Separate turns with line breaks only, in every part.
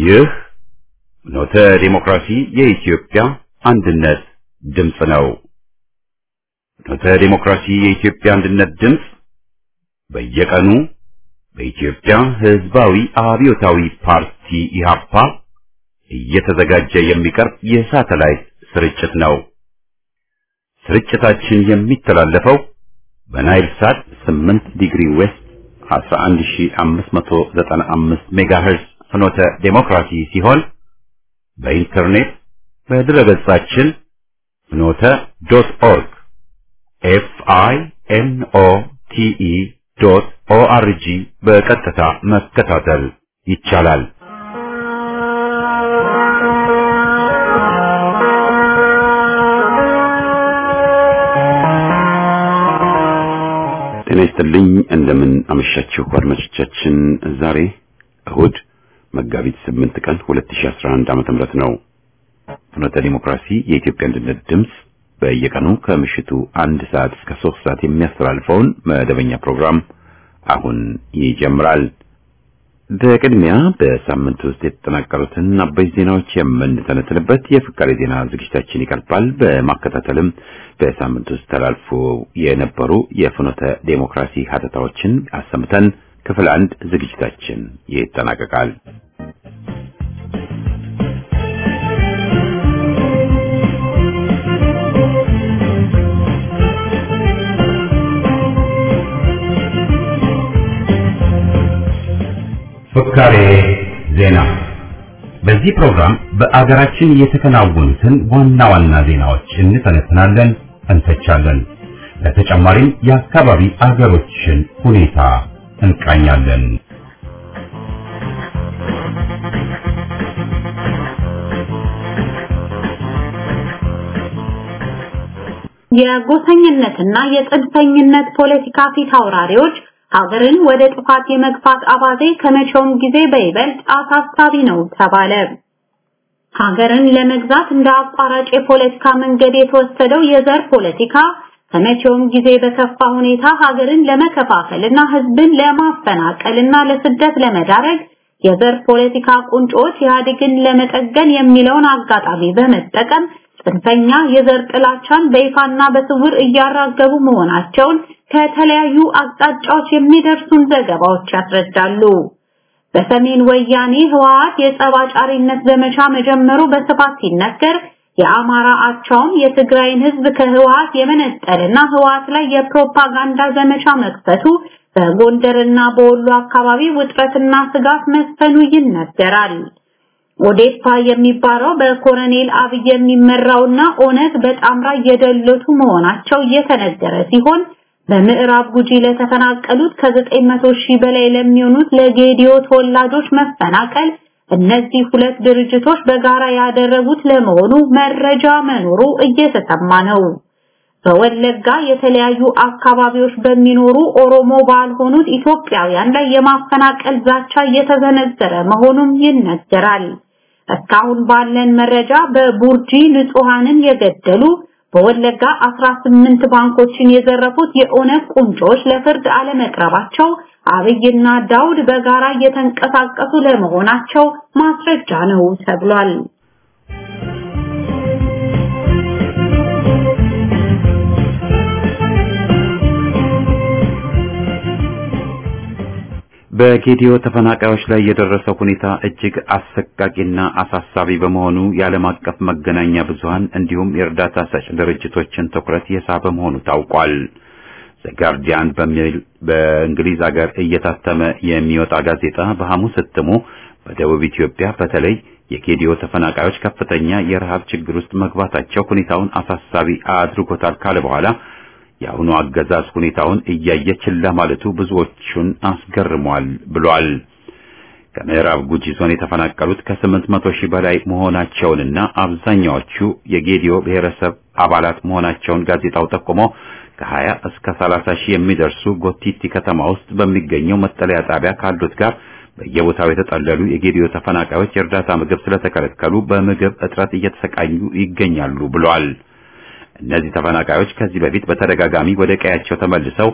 ይህ ኖተ ዲሞክራሲ የኢትዮጵያ አንድነት ድምፅ ነው። ኖተ ዲሞክራሲ የኢትዮጵያ አንድነት ድምፅ በየቀኑ በኢትዮጵያ ሕዝባዊ አብዮታዊ ፓርቲ ኢህአፓ እየተዘጋጀ የሚቀርብ የሳተላይት ስርጭት ነው። ስርጭታችን የሚተላለፈው በናይል ሳት 8 ዲግሪ ዌስት 11595 ሜጋሄርዝ ፍኖተ ዴሞክራሲ ሲሆን በኢንተርኔት በድረገጻችን ፍኖተ ዶት ኦርግ ኤፍ አይ ኤን ኦ ቲ ኢ ዶት ኦ አር ጂ በቀጥታ መከታተል ይቻላል። ጤና ይስጥልኝ። እንደምን አመሻችሁ አድማጮቻችን። ዛሬ እሁድ መጋቢት 8 ቀን 2011 ዓ.ም ነው። ፍኖተ ዲሞክራሲ የኢትዮጵያ አንድነት ድምፅ በየቀኑ ከምሽቱ አንድ ሰዓት እስከ ሶስት ሰዓት የሚያስተላልፈውን መደበኛ ፕሮግራም አሁን ይጀምራል። በቅድሚያ በሳምንት ውስጥ የተጠናቀሩትን አበይት ዜናዎች የምንተነትንበት የፍቃሪ ዜና ዝግጅታችን ይቀርባል። በማከታተልም በሳምንት ውስጥ ተላልፎ የነበሩ የፍኖተ ዴሞክራሲ ሀተታዎችን አሰምተን ክፍል አንድ ዝግጅታችን ይጠናቀቃል። ፍካሬ ዜና። በዚህ ፕሮግራም በአገራችን የተከናወኑትን ዋና ዋና ዜናዎች እንተነትናለን፣ እንተቻለን። በተጨማሪም የአካባቢ አገሮችን ሁኔታ እንቃኛለን።
የጎሰኝነትና የጽንፈኝነት ፖለቲካ ፊት አውራሪዎች ሀገርን ወደ ጥፋት የመግፋት አባዜ ከመቼውም ጊዜ በይበልጥ አሳሳቢ ነው ተባለ። ሀገርን ለመግዛት እንደ አቋራጭ የፖለቲካ መንገድ የተወሰደው የዘር ፖለቲካ ከመቼውም ጊዜ በከፋ ሁኔታ ሀገርን ለመከፋፈልና ህዝብን ለማፈናቀልና ለስደት ለመዳረግ የዘር ፖለቲካ ቁንጮች ኢህአዴግን ለመጠገን የሚለውን አጋጣሚ በመጠቀም ጽንፈኛ የዘር ጥላቻን በይፋና በስውር እያራገቡ መሆናቸውን ከተለያዩ አቅጣጫዎች የሚደርሱን ዘገባዎች ያስረዳሉ። በሰሜን ወያኔ ህወሓት የጸባጫሪነት ዘመቻ መጀመሩ በስፋት ሲነገር የአማራ አቻውም የትግራይን ህዝብ ከህወሓት የመነጠልና ህወሓት ላይ የፕሮፓጋንዳ ዘመቻ መክፈቱ በጎንደርና በወሎ አካባቢ ውጥረትና ስጋት መስፈኑ ይነገራል። ኦዴፓ የሚባለው በኮሎኔል አብይ የሚመራውና ኦነግ በጣምራ እየደለቱ መሆናቸው እየተነገረ ሲሆን በምዕራብ ጉጂ ለተፈናቀሉት ከ900 ሺህ በላይ ለሚሆኑት ለጌዲዮ ተወላጆች መፈናቀል እነዚህ ሁለት ድርጅቶች በጋራ ያደረጉት ለመሆኑ መረጃ መኖሩ እየተሰማ ነው። በወለጋ የተለያዩ አካባቢዎች በሚኖሩ ኦሮሞ ባልሆኑት ኢትዮጵያውያን ላይ የማፈናቀል ዛቻ እየተዘነዘረ መሆኑም ይነገራል። እስካሁን ባለን መረጃ በቡርጂ ንጹሃንን የገደሉ በወለጋ 18 ባንኮችን የዘረፉት የኦነግ ቁንጮች ለፍርድ አለመቅረባቸው አብይና ዳውድ በጋራ እየተንቀሳቀሱ ለመሆናቸው ማስረጃ ነው ተብሏል።
በጌዲዮ ተፈናቃዮች ላይ የደረሰው ሁኔታ እጅግ አሰቃቂና አሳሳቢ በመሆኑ የዓለም አቀፍ መገናኛ ብዙሃን እንዲሁም የእርዳታ ሰጭ ድርጅቶችን ትኩረት የሳበ መሆኑ ታውቋል። ዘጋርዲያን በሚል በእንግሊዝ ሀገር እየታተመ የሚወጣ ጋዜጣ በሐሙስ እትሙ በደቡብ ኢትዮጵያ በተለይ የጌዲዮ ተፈናቃዮች ከፍተኛ የረሃብ ችግር ውስጥ መግባታቸው ሁኔታውን አሳሳቢ አድርጎታል ካለ በኋላ የአሁኑ አገዛዝ ሁኔታውን እያየ ችላ ማለቱ ብዙዎቹን አስገርሟል ብሏል። ከምዕራብ ጉጂ ዞን የተፈናቀሉት ከስምንት መቶ ሺህ በላይ መሆናቸውንና አብዛኛዎቹ የጌዲዮ ብሔረሰብ አባላት መሆናቸውን ጋዜጣው ጠቁሞ ከ20 እስከ 30 ሺህ የሚደርሱ ጎቲቲ ከተማ ውስጥ በሚገኘው መጠለያ ጣቢያ ካሉት ጋር በየቦታው የተጠለሉ የጌዲዮ ተፈናቃዮች የእርዳታ ምግብ ስለተከለከሉ በምግብ እጥረት እየተሰቃዩ ይገኛሉ ብሏል። እነዚህ ተፈናቃዮች ከዚህ በፊት በተደጋጋሚ ወደ ቀያቸው ተመልሰው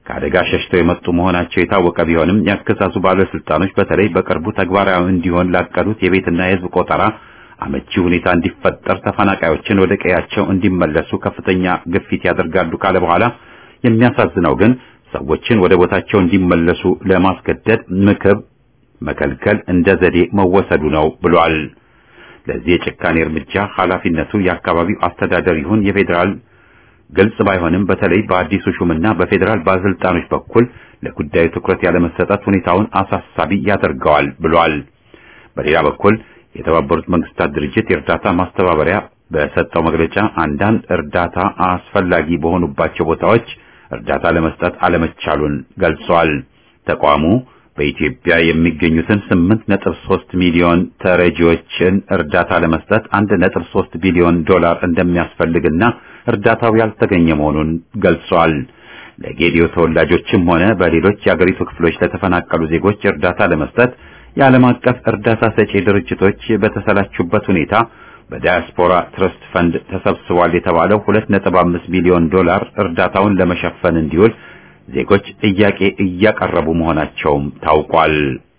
ከአደጋ ሸሽተው የመጡ መሆናቸው የታወቀ ቢሆንም የአገዛዙ ባለስልጣኖች በተለይ በቅርቡ ተግባራዊ እንዲሆን ላቀዱት የቤትና የሕዝብ ቆጠራ አመቺ ሁኔታ እንዲፈጠር ተፈናቃዮችን ወደ ቀያቸው እንዲመለሱ ከፍተኛ ግፊት ያደርጋሉ ካለ በኋላ የሚያሳዝነው ግን ሰዎችን ወደ ቦታቸው እንዲመለሱ ለማስገደድ ምክብ መከልከል እንደ ዘዴ መወሰዱ ነው ብሏል። ለዚህ የጭካኔ እርምጃ ኃላፊነቱ የአካባቢው አስተዳደር ይሁን የፌዴራል ግልጽ ባይሆንም በተለይ በአዲሱ ሹምና በፌዴራል ባለስልጣኖች በኩል ለጉዳዩ ትኩረት ያለመሰጠት ሁኔታውን አሳሳቢ ያደርገዋል ብሏል። በሌላ በኩል የተባበሩት መንግስታት ድርጅት የእርዳታ ማስተባበሪያ በሰጠው መግለጫ አንዳንድ እርዳታ አስፈላጊ በሆኑባቸው ቦታዎች እርዳታ ለመስጠት አለመቻሉን ገልጿል። ተቋሙ በኢትዮጵያ የሚገኙትን 8.3 ሚሊዮን ተረጂዎችን እርዳታ ለመስጠት 1.3 ቢሊዮን ዶላር እንደሚያስፈልግና እርዳታው ያልተገኘ መሆኑን ገልጿል። ለጌዲዮ ተወላጆችም ሆነ በሌሎች የአገሪቱ ክፍሎች ለተፈናቀሉ ዜጎች እርዳታ ለመስጠት የዓለም አቀፍ እርዳታ ሰጪ ድርጅቶች በተሰላቹበት ሁኔታ በዳያስፖራ ትረስት ፈንድ ተሰብስቧል የተባለው 2.5 ሚሊዮን ዶላር እርዳታውን ለመሸፈን እንዲውል ዜጎች ጥያቄ እያቀረቡ መሆናቸውም ታውቋል።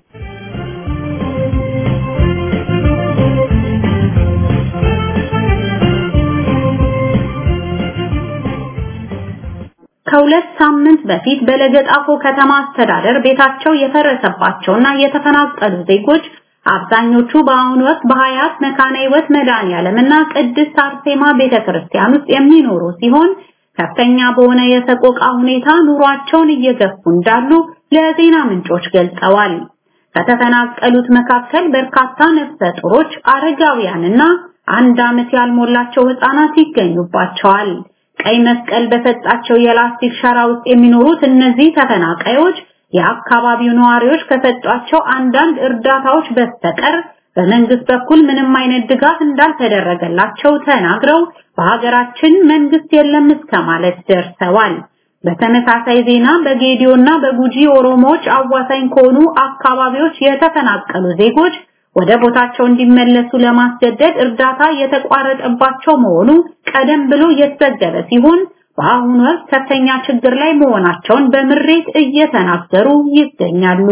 ከሁለት ሳምንት በፊት በለገጣፎ ከተማ አስተዳደር ቤታቸው የፈረሰባቸውና የተፈናቀሉ ዜጎች አብዛኞቹ በአሁኑ ወቅት በሀያት መካነ ሕይወት መድኃኔዓለምና ቅድስት አርሴማ ቤተክርስቲያን ውስጥ የሚኖሩ ሲሆን ከፍተኛ በሆነ የሰቆቃ ሁኔታ ኑሯቸውን እየገፉ እንዳሉ ለዜና ምንጮች ገልጸዋል። ከተፈናቀሉት መካከል በርካታ ነፍሰ ጡሮች፣ አረጋውያንና አንድ ዓመት ያልሞላቸው ህፃናት ይገኙባቸዋል። ቀይ መስቀል በሰጣቸው የላስቲክ ሸራ ውስጥ የሚኖሩት እነዚህ ተፈናቃዮች የአካባቢው ነዋሪዎች ከሰጧቸው አንዳንድ እርዳታዎች በስተቀር በመንግስት በኩል ምንም አይነት ድጋፍ እንዳልተደረገላቸው ተናግረው በሀገራችን መንግስት የለም እስከ ማለት ደርሰዋል። በተመሳሳይ ዜና በጌዲዮና በጉጂ ኦሮሞዎች አዋሳኝ ከሆኑ አካባቢዎች የተፈናቀሉ ዜጎች ወደ ቦታቸው እንዲመለሱ ለማስገደድ እርዳታ የተቋረጠባቸው መሆኑ ቀደም ብሎ የተዘገበ ሲሆን በአሁኑ ወቅት ከፍተኛ ችግር ላይ መሆናቸውን በምሬት እየተናገሩ ይገኛሉ።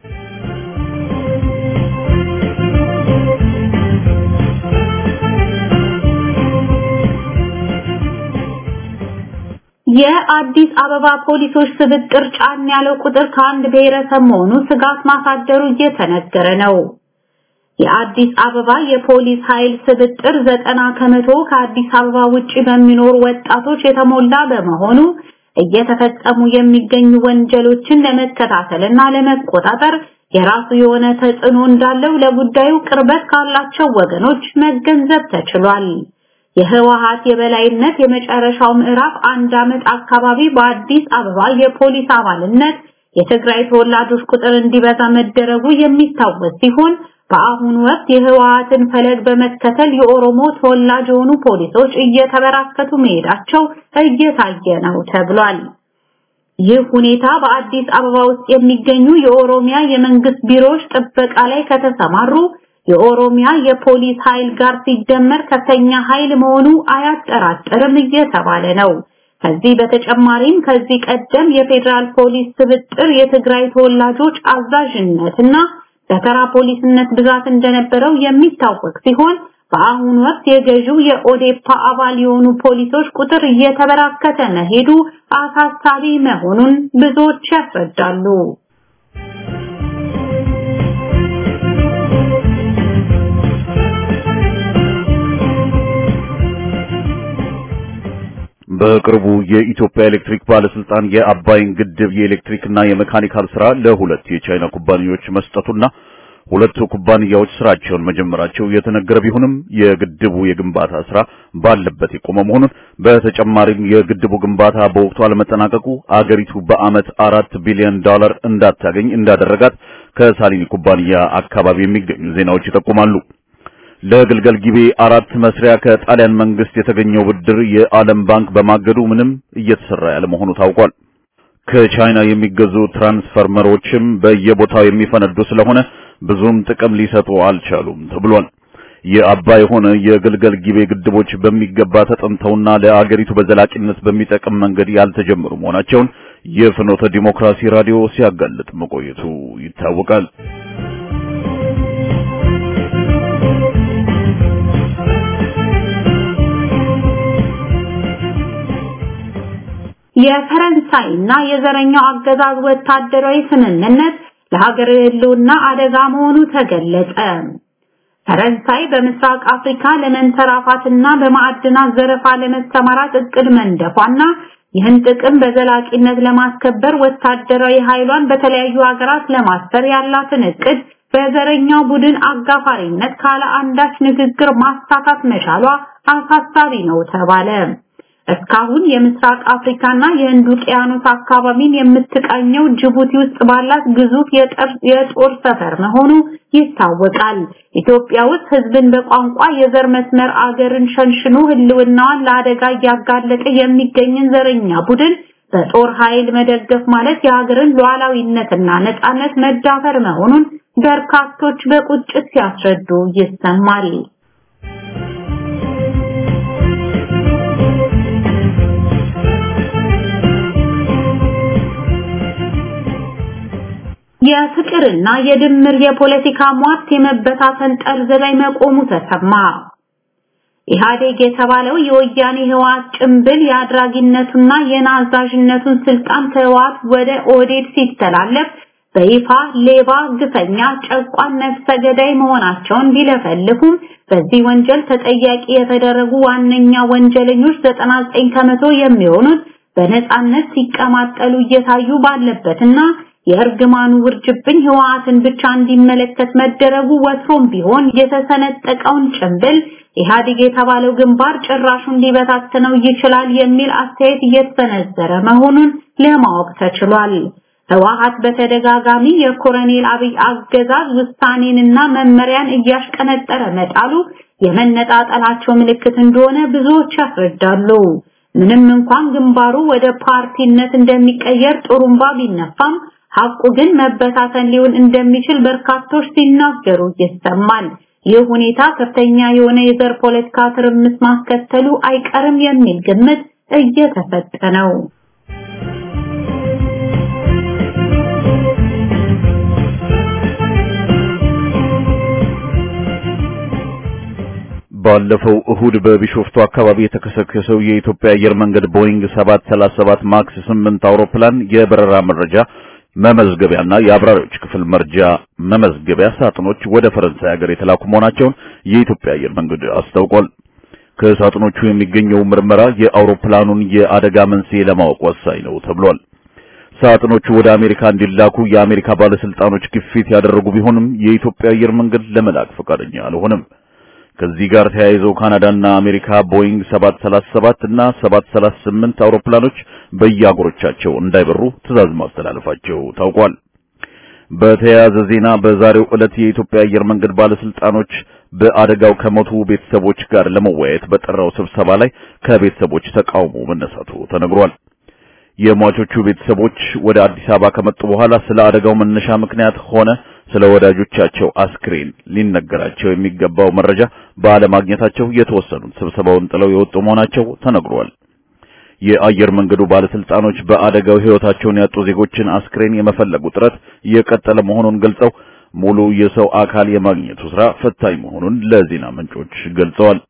የአዲስ አበባ ፖሊሶች ስብጥር ጫን ያለው ቁጥር ከአንድ ብሔረሰብ መሆኑ ስጋት ማሳደሩ እየተነገረ ነው። የአዲስ አበባ የፖሊስ ኃይል ስብጥር ዘጠና ከመቶ ከአዲስ አበባ ውጪ በሚኖሩ ወጣቶች የተሞላ በመሆኑ እየተፈጸሙ የሚገኙ ወንጀሎችን ለመከታተልና ለመቆጣጠር የራሱ የሆነ ተጽዕኖ እንዳለው ለጉዳዩ ቅርበት ካላቸው ወገኖች መገንዘብ ተችሏል። የህወሓት የበላይነት የመጨረሻው ምዕራፍ አንድ ዓመት አካባቢ በአዲስ አበባ የፖሊስ አባልነት የትግራይ ተወላጆች ቁጥር እንዲበዛ መደረጉ የሚታወስ ሲሆን በአሁኑ ወቅት የህወሓትን ፈለግ በመከተል የኦሮሞ ተወላጅ የሆኑ ፖሊሶች እየተበራከቱ መሄዳቸው እየታየ ነው ተብሏል። ይህ ሁኔታ በአዲስ አበባ ውስጥ የሚገኙ የኦሮሚያ የመንግስት ቢሮዎች ጥበቃ ላይ ከተሰማሩ የኦሮሚያ የፖሊስ ኃይል ጋር ሲደመር ከፍተኛ ኃይል መሆኑ አያጠራጥርም እየተባለ ነው። ከዚህ በተጨማሪም ከዚህ ቀደም የፌዴራል ፖሊስ ስብጥር የትግራይ ተወላጆች አዛዥነትና በተራ ፖሊስነት ብዛት እንደነበረው የሚታወቅ ሲሆን በአሁኑ ወቅት የገዢው የኦዴፓ አባል የሆኑ ፖሊሶች ቁጥር እየተበራከተ መሄዱ አሳሳቢ መሆኑን ብዙዎች ያስረዳሉ።
በቅርቡ የኢትዮጵያ ኤሌክትሪክ ባለስልጣን የአባይን ግድብ የኤሌክትሪክና የሜካኒካል ስራ ለሁለት የቻይና ኩባንያዎች መስጠቱና ሁለቱ ኩባንያዎች ስራቸውን መጀመራቸው የተነገረ ቢሆንም የግድቡ የግንባታ ስራ ባለበት የቆመ መሆኑን በተጨማሪም የግድቡ ግንባታ በወቅቱ አለመጠናቀቁ አገሪቱ በአመት አራት ቢሊዮን ዶላር እንዳታገኝ እንዳደረጋት ከሳሊኒ ኩባንያ አካባቢ የሚገኙ ዜናዎች ይጠቁማሉ። ለግልገል ጊቤ አራት መስሪያ ከጣሊያን መንግስት የተገኘው ብድር የዓለም ባንክ በማገዱ ምንም እየተሰራ ያለ መሆኑ ታውቋል። ከቻይና የሚገዙ ትራንስፈርመሮችም በየቦታው የሚፈነዱ ስለሆነ ብዙም ጥቅም ሊሰጡ አልቻሉም ተብሏል። የአባይ ሆነ የግልገል ጊቤ ግድቦች በሚገባ ተጠንተውና ለአገሪቱ በዘላቂነት በሚጠቅም መንገድ ያልተጀመሩ መሆናቸውን የፍኖተ ዲሞክራሲ ራዲዮ ሲያጋልጥ መቆየቱ ይታወቃል።
የፈረንሳይና የዘረኛው አገዛዝ ወታደራዊ ስምምነት ለሀገር ህልውና አደጋ መሆኑ ተገለጸ። ፈረንሳይ በምስራቅ አፍሪካ ለመንሰራፋትና በማዕድናት ዘረፋ ለመሰማራት እቅድ መንደፏና ይህን ጥቅም በዘላቂነት ለማስከበር ወታደራዊ ኃይሏን በተለያዩ ሀገራት ለማስፈር ያላትን እቅድ በዘረኛው ቡድን አጋፋሪነት ካለ አንዳች ንግግር ማሳካት መቻሏ አሳሳቢ ነው ተባለ። እስካሁን የምስራቅ አፍሪካና የህንድ ውቅያኖስ አካባቢን የምትቃኘው ጅቡቲ ውስጥ ባላት ግዙፍ የጦር ሰፈር መሆኑ ይታወቃል። ኢትዮጵያ ውስጥ ህዝብን በቋንቋ የዘር መስመር አገርን ሸንሽኖ ህልውናዋን ለአደጋ እያጋለጠ የሚገኝን ዘረኛ ቡድን በጦር ኃይል መደገፍ ማለት የሀገርን ሉዓላዊነትና ነጻነት መዳፈር መሆኑን በርካቶች በቁጭት ሲያስረዱ ይሰማል። የፍቅርና የድምር የፖለቲካ ሟርት የመበታተን ጠርዝ ላይ መቆሙ ተሰማ። ኢህአዴግ የተባለው የወያኔ ህወሓት ጭምብል የአድራጊነቱና የናዛዥነቱን ስልጣን ከህወሓት ወደ ኦህዴድ ሲተላለፍ በይፋ ሌባ፣ ግፈኛ፣ ጨቋን፣ ነፍሰ ገዳይ መሆናቸውን ቢለፈልፉም በዚህ ወንጀል ተጠያቂ የተደረጉ ዋነኛ ወንጀለኞች 99 ከመቶ የሚሆኑት በነጻነት ሲቀማጠሉ እየታዩ ባለበትና የእርግማኑ ውርጅብኝ ህወሓትን ብቻ እንዲመለከት መደረጉ ወትሮም ቢሆን የተሰነጠቀውን ጭንብል ኢህአዴግ የተባለው ግንባር ጭራሹን ሊበታትነው ይችላል የሚል አስተያየት እየተሰነዘረ መሆኑን ለማወቅ ተችሏል። ህወሓት በተደጋጋሚ የኮሎኔል አብይ አገዛዝ ውሳኔንና መመሪያን እያሽቀነጠረ መጣሉ የመነጣጠላቸው ምልክት እንደሆነ ብዙዎች ያስረዳሉ። ምንም እንኳን ግንባሩ ወደ ፓርቲነት እንደሚቀየር ጥሩምባ ቢነፋም ሐቁ ግን መበታተን ሊሆን እንደሚችል በርካቶች ሲናገሩ ይሰማል። ይህ ሁኔታ ከፍተኛ የሆነ የዘር ፖለቲካ ትርምስ ማስከተሉ አይቀርም የሚል ግምት እየተሰጠ ነው።
ባለፈው እሁድ በቢሾፍቱ አካባቢ የተከሰከሰው የኢትዮጵያ አየር መንገድ ቦይንግ 737 ማክስ 8 አውሮፕላን የበረራ መረጃ መመዝገቢያና የአብራሪዎች ክፍል መርጃ መመዝገቢያ ሳጥኖች ወደ ፈረንሳይ ሀገር የተላኩ መሆናቸውን የኢትዮጵያ አየር መንገድ አስታውቋል። ከሳጥኖቹ የሚገኘው ምርመራ የአውሮፕላኑን የአደጋ መንስኤ ለማወቅ ወሳኝ ነው ተብሏል። ሳጥኖቹ ወደ አሜሪካ እንዲላኩ የአሜሪካ ባለስልጣኖች ግፊት ያደረጉ ቢሆንም የኢትዮጵያ አየር መንገድ ለመላክ ፈቃደኛ አልሆነም። ከዚህ ጋር ተያይዘው ካናዳና አሜሪካ ቦይንግ 737 እና 738 አውሮፕላኖች በየአገሮቻቸው እንዳይበሩ ትዕዛዝ ማስተላለፋቸው ታውቋል። በተያያዘ ዜና በዛሬው ዕለት የኢትዮጵያ አየር መንገድ ባለስልጣኖች በአደጋው ከሞቱ ቤተሰቦች ጋር ለመወያየት በጠራው ስብሰባ ላይ ከቤተሰቦች ተቃውሞ መነሳቱ ተነግሯል። የሟቾቹ ቤተሰቦች ወደ አዲስ አበባ ከመጡ በኋላ ስለ አደጋው መነሻ ምክንያት ሆነ ስለ ወዳጆቻቸው አስክሬን ሊነገራቸው የሚገባው መረጃ ባለማግኘታቸው የተወሰኑት ስብሰባውን ጥለው የወጡ መሆናቸው ተነግሯል። የአየር መንገዱ ባለስልጣኖች በአደጋው ሕይወታቸውን ያጡ ዜጎችን አስክሬን የመፈለጉ ጥረት የቀጠለ መሆኑን ገልጸው ሙሉ የሰው አካል የማግኘቱ ስራ ፈታኝ መሆኑን ለዜና ምንጮች ገልጸዋል።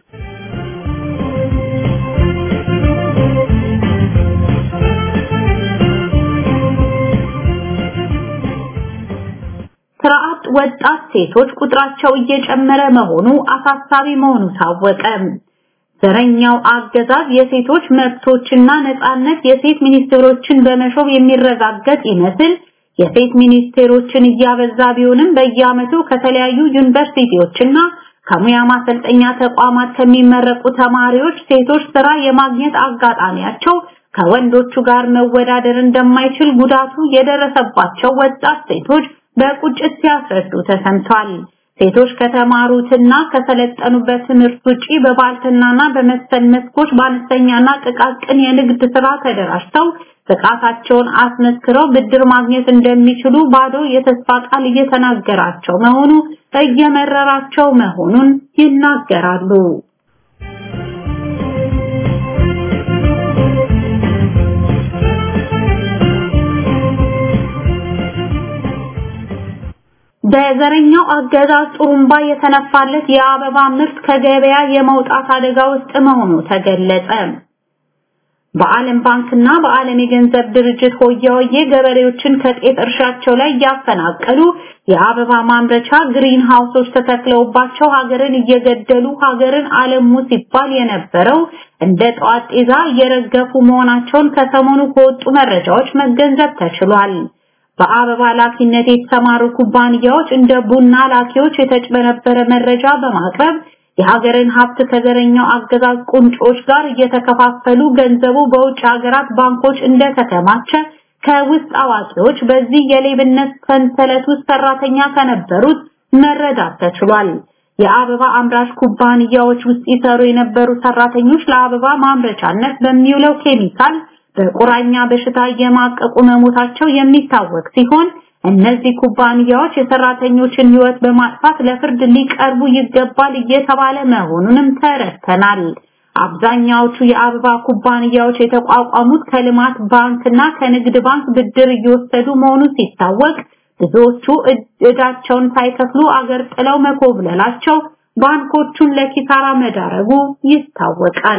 ስርዓት ወጣት ሴቶች ቁጥራቸው እየጨመረ መሆኑ አሳሳቢ መሆኑ ታወቀ። ዘረኛው አገዛዝ የሴቶች መብቶችና ነጻነት የሴት ሚኒስቴሮችን በመሾም የሚረጋገጥ ይመስል የሴት ሚኒስቴሮችን እያበዛ ቢሆንም በየዓመቱ ከተለያዩ ዩኒቨርሲቲዎችና ከሙያ ማሰልጠኛ ተቋማት ከሚመረቁ ተማሪዎች ሴቶች ስራ የማግኘት አጋጣሚያቸው ከወንዶቹ ጋር መወዳደር እንደማይችል ጉዳቱ የደረሰባቸው ወጣት ሴቶች በቁጭት ሲያስረዱ ተሰምቷል። ሴቶች ከተማሩትና ከሰለጠኑበት ትምህርት ውጪ በባልትናና በመሰል መስኮች በአነስተኛና ጥቃቅን የንግድ ስራ ተደራጅተው ብቃታቸውን አስመስክረው ብድር ማግኘት እንደሚችሉ ባዶ የተስፋ ቃል እየተናገራቸው መሆኑ እየመረራቸው መሆኑን ይናገራሉ። በዘረኛው አገዛዝ ጥሩምባ የተነፋለት የአበባ ምርት ከገበያ የመውጣት አደጋ ውስጥ መሆኑ ተገለጸ። በዓለም ባንክና በዓለም የገንዘብ ድርጅት ሆያ ሆዬ ገበሬዎችን ከጤፍ እርሻቸው ላይ እያፈናቀሉ የአበባ ማምረቻ ግሪን ሃውሶች ተተክለውባቸው ሀገርን እየገደሉ ሀገርን አለሙ ሲባል የነበረው እንደ ጠዋት ጤዛ እየረገፉ መሆናቸውን ከሰሞኑ ከወጡ መረጃዎች መገንዘብ ተችሏል። በአበባ ላኪነት የተሰማሩ ኩባንያዎች እንደ ቡና ላኪዎች የተጭበረበረ መረጃ በማቅረብ የሀገርን ሀብት ከዘረኛው አገዛዝ ቁንጮች ጋር እየተከፋፈሉ ገንዘቡ በውጭ ሀገራት ባንኮች እንደተከማቸ ከውስጥ አዋቂዎች በዚህ የሌብነት ሰንሰለት ውስጥ ሰራተኛ ከነበሩት መረዳት ተችሏል። የአበባ አምራች ኩባንያዎች ውስጥ ይሰሩ የነበሩ ሰራተኞች ለአበባ ማምረቻነት በሚውለው ኬሚካል በቁራኛ በሽታ እየማቀቁ መሞታቸው የሚታወቅ ሲሆን እነዚህ ኩባንያዎች የሰራተኞችን ሕይወት በማጥፋት ለፍርድ ሊቀርቡ ይገባል እየተባለ መሆኑንም ተረድተናል። አብዛኛዎቹ የአበባ ኩባንያዎች የተቋቋሙት ከልማት ባንክና ከንግድ ባንክ ብድር እየወሰዱ መሆኑ ሲታወቅ ብዙዎቹ እዳቸውን ሳይከፍሉ አገር ጥለው መኮብለላቸው ባንኮቹን ለኪሳራ መዳረጉ ይታወቃል።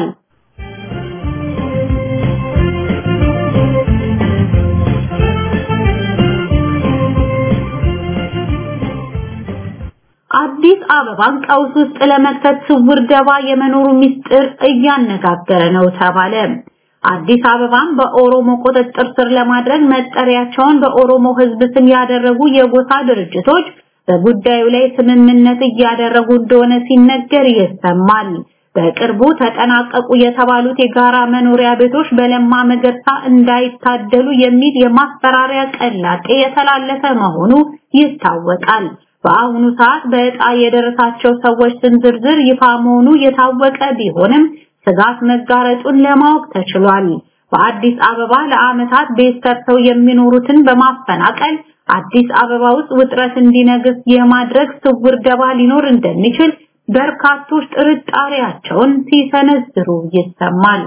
አዲስ አበባን ቀውስ ውስጥ ለመክተት ስውር ደባ የመኖሩ ምስጢር እያነጋገረ ነው ተባለ። አዲስ አበባን በኦሮሞ ቁጥጥር ስር ለማድረግ መጠሪያቸውን በኦሮሞ ሕዝብ ስም ያደረጉ የጎሳ ድርጅቶች በጉዳዩ ላይ ስምምነት እያደረጉ እንደሆነ ሲነገር ይሰማል። በቅርቡ ተጠናቀቁ የተባሉት የጋራ መኖሪያ ቤቶች በለማ መገርሳ እንዳይታደሉ የሚል የማስፈራሪያ ቀላጤ የተላለፈ መሆኑ ይታወቃል። በአሁኑ ሰዓት በዕጣ የደረሳቸው ሰዎች ስም ዝርዝር ይፋ መሆኑ የታወቀ ቢሆንም ስጋት መጋረጡን ለማወቅ ተችሏል። በአዲስ አበባ ለዓመታት ቤት ሰርተው የሚኖሩትን በማፈናቀል አዲስ አበባ ውስጥ ውጥረት እንዲነግስ የማድረግ ስውር ደባ ሊኖር እንደሚችል በርካቶች ጥርጣሬያቸውን ሲሰነዝሩ ይሰማል።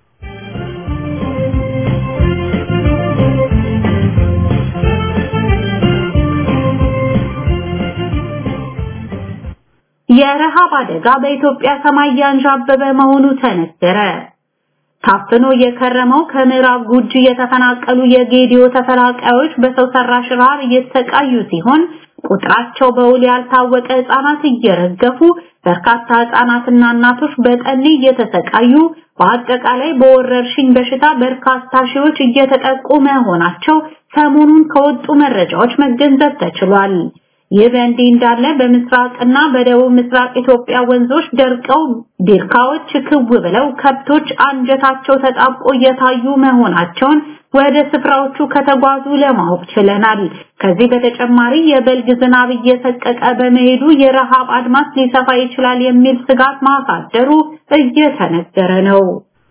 የረሃብ አደጋ በኢትዮጵያ ሰማይ ያንዣበበ መሆኑ ተነገረ። ታፍኖ የከረመው ከምዕራብ ጉጂ የተፈናቀሉ የጌዲዮ ተፈናቃዮች በሰው ሰራሽ ረሃብ እየተሰቃዩ ሲሆን ቁጥራቸው በውል ያልታወቀ ህጻናት እየረገፉ በርካታ ህጻናትና እናቶች በጠኔ እየተሰቃዩ በአጠቃላይ በወረርሽኝ በሽታ በርካታ ሺዎች እየተጠቁ መሆናቸው ሰሞኑን ከወጡ መረጃዎች መገንዘብ ተችሏል። ይህ በእንዲህ እንዳለ በምስራቅና በደቡብ ምስራቅ ኢትዮጵያ ወንዞች ደርቀው ቢርካዎች ክው ብለው ከብቶች አንጀታቸው ተጣብቆ እየታዩ መሆናቸውን ወደ ስፍራዎቹ ከተጓዙ ለማወቅ ችለናል። ከዚህ በተጨማሪ የበልግ ዝናብ እየሰቀቀ በመሄዱ የረሃብ አድማስ ሊሰፋ ይችላል የሚል ስጋት ማሳደሩ እየተነገረ ነው።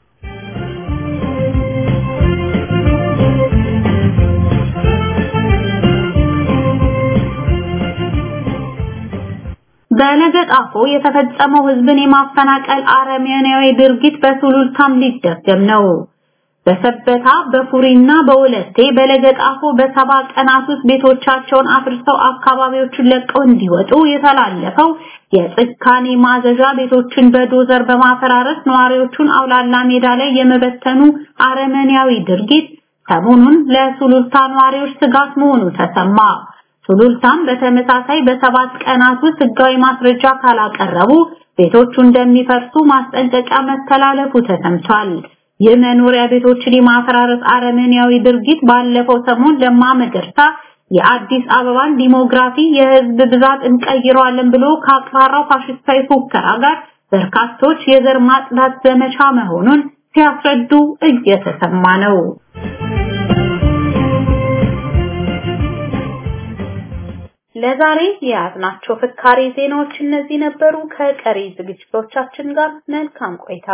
በለገጣፎ የተፈጸመው ህዝብን የማፈናቀል አረመኔያዊ ድርጊት በሱሉልታም ሊደገም ነው። በሰበታ በፉሪና በወለቴ በለገጣፎ በሰባ ቀናት ውስጥ ቤቶቻቸውን አፍርሰው አካባቢዎቹን ለቀው እንዲወጡ የተላለፈው የጭካኔ ማዘዣ ቤቶችን በዶዘር በማፈራረስ ነዋሪዎቹን አውላላ ሜዳ ላይ የመበተኑ አረመኔያዊ ድርጊት ሰሞኑን ለሱሉልታ ነዋሪዎች ስጋት መሆኑ ተሰማ። ሱሉልታም በተመሳሳይ በሰባት ቀናት ውስጥ ህጋዊ ማስረጃ ካላቀረቡ ቤቶቹ እንደሚፈርሱ ማስጠንቀቂያ መተላለፉ ተሰምቷል። ይህ መኖሪያ ቤቶችን የማፈራረስ አረመኔያዊ ድርጊት ባለፈው ሰሞን ለማ መገርሳ የአዲስ አበባን ዲሞግራፊ የህዝብ ብዛት እንቀይረዋለን ብሎ ካቅራራው ፋሽስታዊ ፉከራ ጋር በርካቶች የዘር ማጽዳት ዘመቻ መሆኑን ሲያስረዱ እየተሰማ ነው። ለዛሬ የያዝናቸው ፍካሬ ዜናዎች እነዚህ ነበሩ። ከቀሪ ዝግጅቶቻችን ጋር መልካም ቆይታ።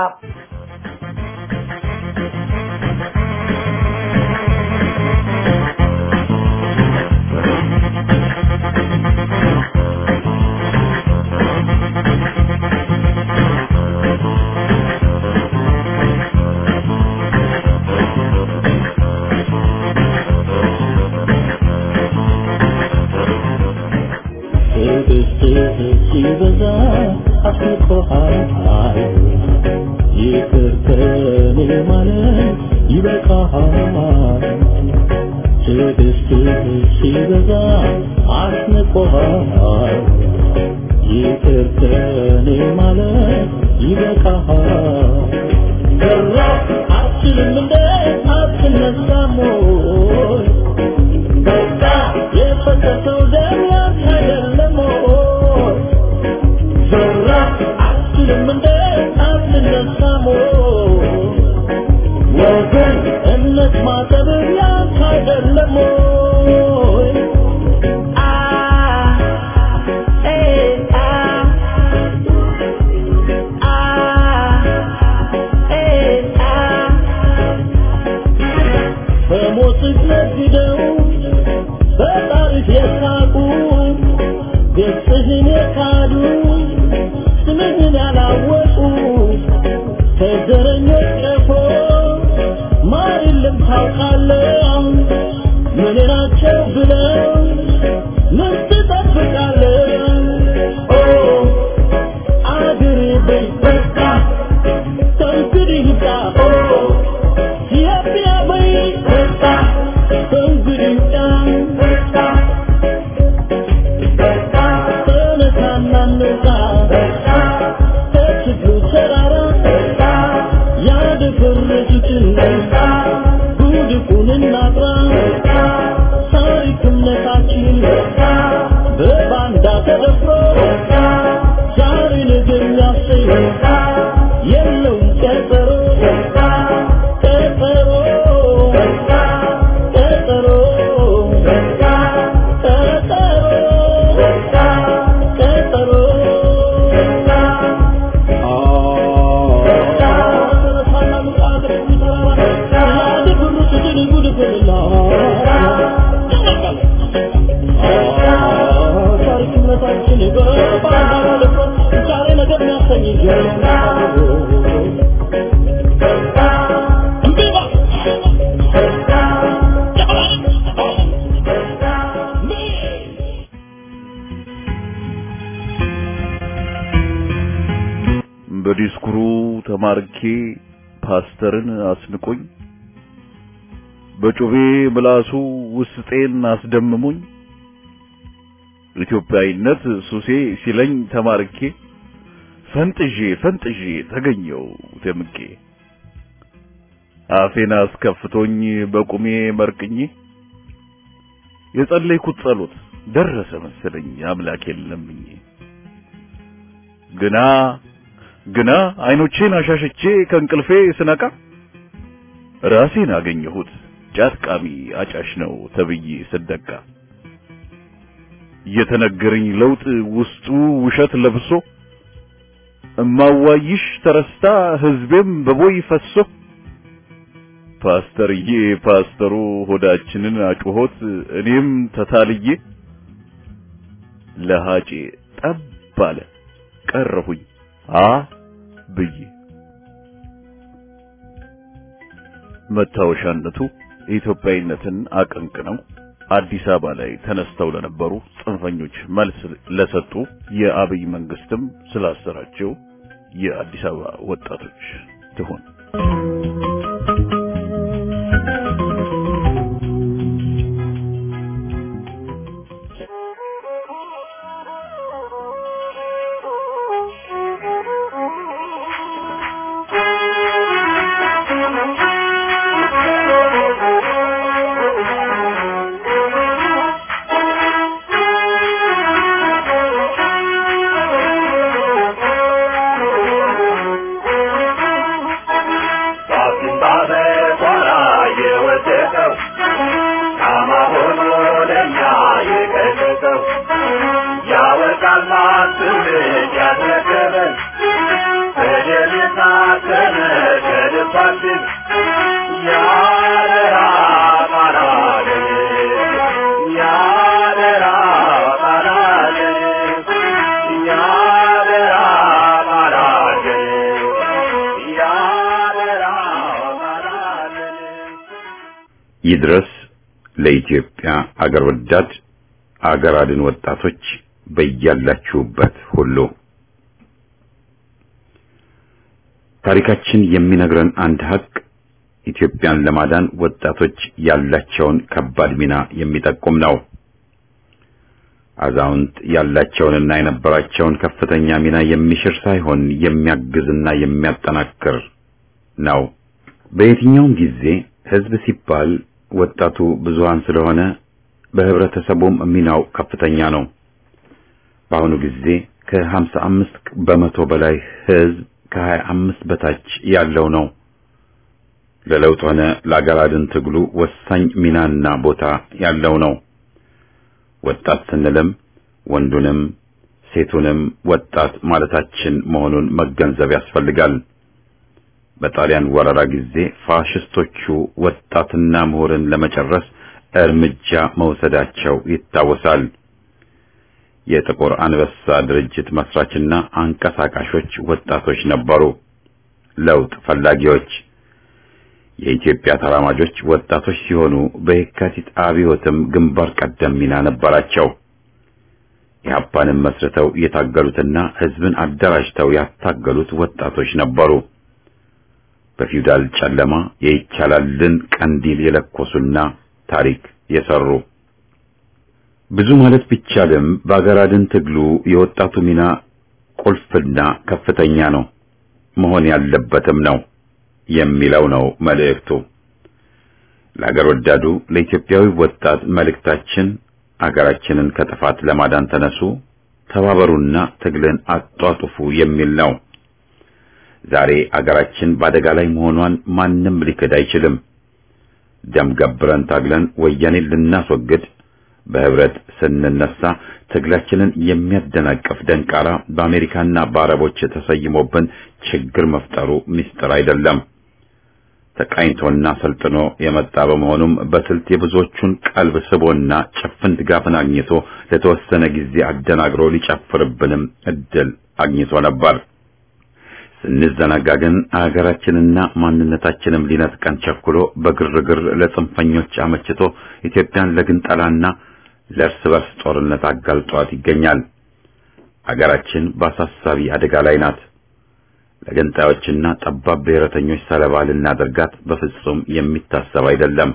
ትዕግስትህ ሲበዛ አስቆሃል ይቅር ከኔ ማለት ይበቃሃል ትዕግስትህ ሲበዛ አስንቆሃል ይቅር ከኔ ማለት ይበቃሃል ገራ አትችልም እንደ አትነሳም ወይ በቃ የፈሰሰው ደም ያንተ አይደለም ወይ ዘራ አትችልም እንደ አትነሳም ወይ ወገን እምነት ማጠብ ያንተ አይደለም ወይ አ ኤ አ አ ኤ አ በሞትህ ነግደው በጣሪፍ የሳቁ ገጽህን የካዱ ስምህን ያላወቁ ከዘረኞች ቀፎ ማር የለም ታውቃለህ ምን ናቸው ብለው ምን ትጠብቃለህ ኦ አገሬ በይ በቃ ከእንግዲህ ይብቃ ኦ ኢትዮጵያ በይ በቃ ከእንግዲህ ይብቃ በቃ ተነሳና እንውጣ ከችግሩ ተራራ ያደፈረሱትን ጉድፉን እናጥራ ታሪክ እምነታችን በባንዳ ተደፍሮ ዛሬ ነገ የሚያሰኝ የለውም ቀጠሮ ቀጠሮ ቀጠሮ ቀጠሮ ታሪክነታችን በባህል ልቆ ዛሬ ነገር የሚያሰኝ
በዲስኩሩ ተማርኬ ፓስተርን አስንቆኝ በጩቤ ምላሱ ውስጤን አስደምሞኝ ኢትዮጵያዊነት ሱሴ ሲለኝ ተማርኬ ፈንጥዤ ፈንጥዤ ተገኘው ደምቄ አፌን አስከፍቶኝ በቁሜ መርቅኜ የጸለይኩት ጸሎት ደረሰ መሰለኝ አምላኬን ለምኜ ግና ግና አይኖቼን አሻሽቼ ከእንቅልፌ ስነቃ ራሴን አገኘሁት ጫት ቃሚ አጫሽ ነው ተብዬ ስደቃ የተነገረኝ ለውጥ ውስጡ ውሸት ለብሶ እማዋይሽ ተረስታ ህዝቤም በቦይ ፈሶ ፓስተርዬ ፓስተሩ ሆዳችንን አጩሆት እኔም ተታልዬ ለሃጬ ጠብ አለ ቀረሁኝ አ ብዬ መታወሻነቱ የኢትዮጵያዊነትን አቀንቅነው አዲስ አበባ ላይ ተነስተው ለነበሩ ጽንፈኞች መልስ ለሰጡ የአብይ መንግስትም ስላሰራቸው የአዲስ አበባ ወጣቶች ትሆን።
ይድረስ ለኢትዮጵያ አገር ወዳድ አገር አድን ወጣቶች በያላችሁበት ሁሉ ታሪካችን የሚነግረን አንድ ሀቅ ኢትዮጵያን ለማዳን ወጣቶች ያላቸውን ከባድ ሚና የሚጠቁም ነው። አዛውንት ያላቸውንና የነበራቸውን ከፍተኛ ሚና የሚሽር ሳይሆን የሚያግዝና የሚያጠናክር ነው። በየትኛውም ጊዜ ሕዝብ ሲባል ወጣቱ ብዙሃን ስለሆነ በህብረተሰቡም ሚናው ከፍተኛ ነው። በአሁኑ ጊዜ ከሀምሳ አምስት በመቶ በላይ ሕዝብ ከሀያ አምስት በታች ያለው ነው። ለለውጥ ሆነ ለአገር አድን ትግሉ ወሳኝ ሚናና ቦታ ያለው ነው። ወጣት ስንልም ወንዱንም ሴቱንም ወጣት ማለታችን መሆኑን መገንዘብ ያስፈልጋል። በጣሊያን ወረራ ጊዜ ፋሽስቶቹ ወጣትና ምሁርን ለመጨረስ እርምጃ መውሰዳቸው ይታወሳል። የጥቁር አንበሳ ድርጅት መስራችና አንቀሳቃሾች ወጣቶች ነበሩ። ለውጥ ፈላጊዎች የኢትዮጵያ ተራማጆች ወጣቶች ሲሆኑ በየካቲት አብዮትም ግንባር ቀደም ሚና ነበራቸው። ኢህአፓንም መስርተው የታገሉትና ህዝብን አደራጅተው ያታገሉት ወጣቶች ነበሩ። በፊውዳል ጨለማ የይቻላልን ቀንዲል የለኮሱና ታሪክ የሰሩ ብዙ ማለት ቢቻልም በአገር አድን ትግሉ የወጣቱ ሚና ቁልፍና ከፍተኛ ነው፣ መሆን ያለበትም ነው የሚለው ነው መልእክቱ። ለአገር ወዳዱ ለኢትዮጵያዊ ወጣት መልእክታችን አገራችንን ከጥፋት ለማዳን ተነሱ፣ ተባበሩና ትግልን አጧጡፉ የሚል ነው። ዛሬ አገራችን በአደጋ ላይ መሆኗን ማንም ሊክድ አይችልም። ደም ገብረን ታግለን ወያኔን ልናስወግድ በህብረት ስንነሳ ትግላችንን የሚያደናቅፍ ደንቃራ በአሜሪካና በአረቦች ተሰይሞብን ችግር መፍጠሩ ምስጢር አይደለም። ተቃኝቶና ሰልጥኖ የመጣ በመሆኑም በስልት የብዙዎቹን ቀልብ ስቦና ጭፍን ድጋፍን አግኝቶ ለተወሰነ ጊዜ አደናግሮ ሊጨፍርብንም እድል አግኝቶ ነበር። ስንዘናጋ ግን አገራችንና ማንነታችንም ሊነጥቀን ቸኩሎ በግርግር ለጽንፈኞች አመችቶ ኢትዮጵያን ለግንጠላና ለእርስ በርስ ጦርነት አጋልጧት ይገኛል። አገራችን በአሳሳቢ አደጋ ላይ ናት። ለገንጣዮችና ጠባብ ብሔረተኞች ሰለባ ልናደርጋት በፍጹም የሚታሰብ አይደለም።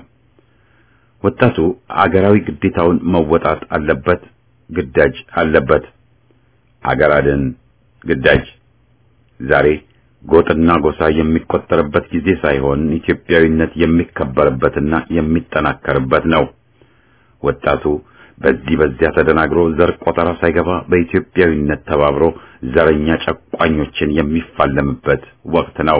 ወጣቱ አገራዊ ግዴታውን መወጣት አለበት፣ ግዳጅ አለበት። አገር አድን ግዳጅ ዛሬ ጎጥና ጎሳ የሚቆጠርበት ጊዜ ሳይሆን ኢትዮጵያዊነት የሚከበርበትና የሚጠናከርበት ነው። ወጣቱ በዚህ በዚያ ተደናግሮ ዘር ቆጠራ ሳይገባ በኢትዮጵያዊነት ተባብሮ ዘረኛ ጨቋኞችን የሚፋለምበት ወቅት ነው።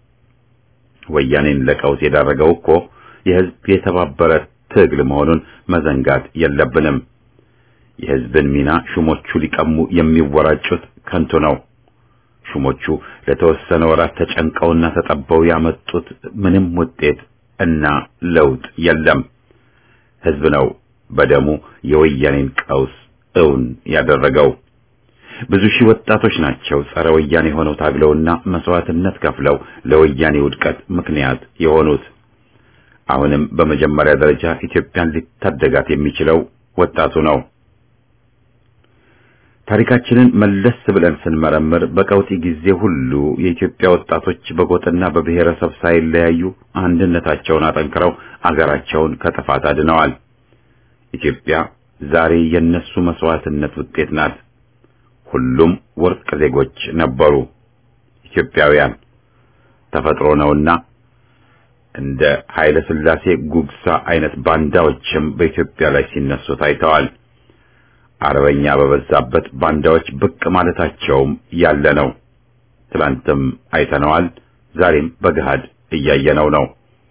ወያኔን ለቀውስ የዳረገው እኮ የሕዝብ የተባበረ ትግል መሆኑን መዘንጋት የለብንም። የሕዝብን ሚና ሹሞቹ ሊቀሙ የሚወራጩት ከንቱ ነው። ሹሞቹ ለተወሰነ ወራት ተጨንቀውና ተጠበው ያመጡት ምንም ውጤት እና ለውጥ የለም። ሕዝብ ነው በደሙ የወያኔን ቀውስ እውን ያደረገው። ብዙ ሺህ ወጣቶች ናቸው ጸረ ወያኔ ሆነው ታግለውና መስዋዕትነት ከፍለው ለወያኔ ውድቀት ምክንያት የሆኑት። አሁንም በመጀመሪያ ደረጃ ኢትዮጵያን ሊታደጋት የሚችለው ወጣቱ ነው። ታሪካችንን መለስ ብለን ስንመረምር በቀውጢ ጊዜ ሁሉ የኢትዮጵያ ወጣቶች በጎጥና በብሔረሰብ ሳይለያዩ አንድነታቸውን አጠንክረው አገራቸውን ከጥፋት አድነዋል። ኢትዮጵያ ዛሬ የነሱ መስዋዕትነት ውጤት ናት። ሁሉም ወርቅ ዜጎች ነበሩ ኢትዮጵያውያን። ተፈጥሮ ነውና እንደ ኃይለ ሥላሴ ጉግሳ አይነት ባንዳዎችም በኢትዮጵያ ላይ ሲነሱ ታይተዋል። አርበኛ በበዛበት ባንዳዎች ብቅ ማለታቸውም ያለ ነው። ትላንትም አይተነዋል። ዛሬም በገሃድ እያየነው ነው።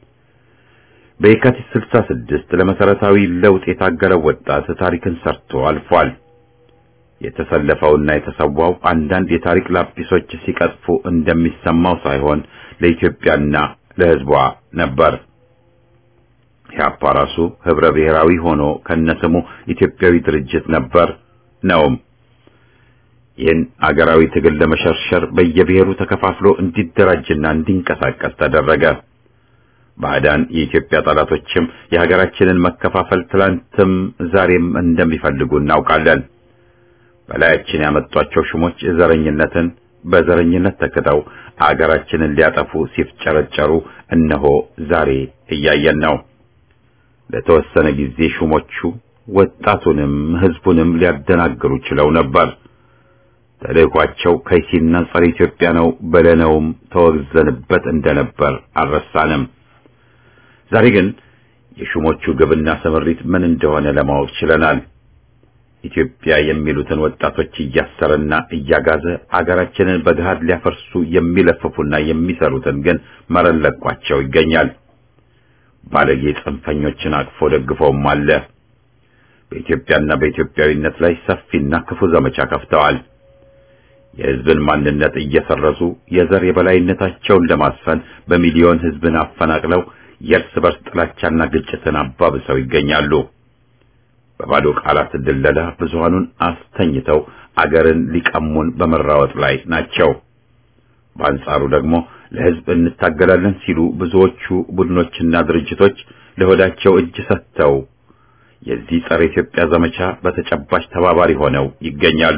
በየካቲት 66 ለመሰረታዊ ለውጥ የታገለው ወጣት ታሪክን ሰርቶ አልፏል። የተሰለፈውና የተሰዋው አንዳንድ የታሪክ ላጲሶች ሲቀጥፉ እንደሚሰማው ሳይሆን ለኢትዮጵያና ለሕዝቧ ነበር። ኢህአፓ ራሱ ህብረ ብሔራዊ ሆኖ ከነስሙ ኢትዮጵያዊ ድርጅት ነበር ነውም። ይህን አገራዊ ትግል ለመሸርሸር በየብሔሩ ተከፋፍሎ እንዲደራጅና እንዲንቀሳቀስ ተደረገ። ባዕዳን የኢትዮጵያ ጠላቶችም የሀገራችንን መከፋፈል ትላንትም ዛሬም እንደሚፈልጉ እናውቃለን። በላያችን ያመጧቸው ሹሞች ዘረኝነትን በዘረኝነት ተክተው አገራችንን ሊያጠፉ ሲፍጨረጨሩ እነሆ ዛሬ እያየን ነው። ለተወሰነ ጊዜ ሹሞቹ ወጣቱንም ሕዝቡንም ሊያደናግሩ ችለው ነበር። ተልእኳቸው ከይሲና ጸረ ኢትዮጵያ ነው በለነውም ተወግዘንበት እንደነበር አልረሳንም። ዛሬ ግን የሹሞቹ ግብና ስምሪት ምን እንደሆነ ለማወቅ ችለናል። ኢትዮጵያ የሚሉትን ወጣቶች እያሰረና እያጋዘ አገራችንን በገሃድ ሊያፈርሱ የሚለፍፉና የሚሰሩትን ግን መረን ለቋቸው ይገኛል። ባለጌ ጽንፈኞችን አቅፎ ደግፎም አለ። በኢትዮጵያና በኢትዮጵያዊነት ላይ ሰፊና ክፉ ዘመቻ ከፍተዋል። የሕዝብን ማንነት እየሰረዙ የዘር የበላይነታቸውን ለማስፈን በሚሊዮን ሕዝብን አፈናቅለው የእርስ በርስ ጥላቻና ግጭትን አባብሰው ይገኛሉ። በባዶ ቃላት ድለላ ብዙሃኑን አስተኝተው አገርን ሊቀሙን በመራወጥ ላይ ናቸው። በአንጻሩ ደግሞ ለሕዝብ እንታገላለን ሲሉ ብዙዎቹ ቡድኖችና ድርጅቶች ለሆዳቸው እጅ ሰጥተው የዚህ ጸረ ኢትዮጵያ ዘመቻ በተጨባጭ ተባባሪ ሆነው ይገኛሉ።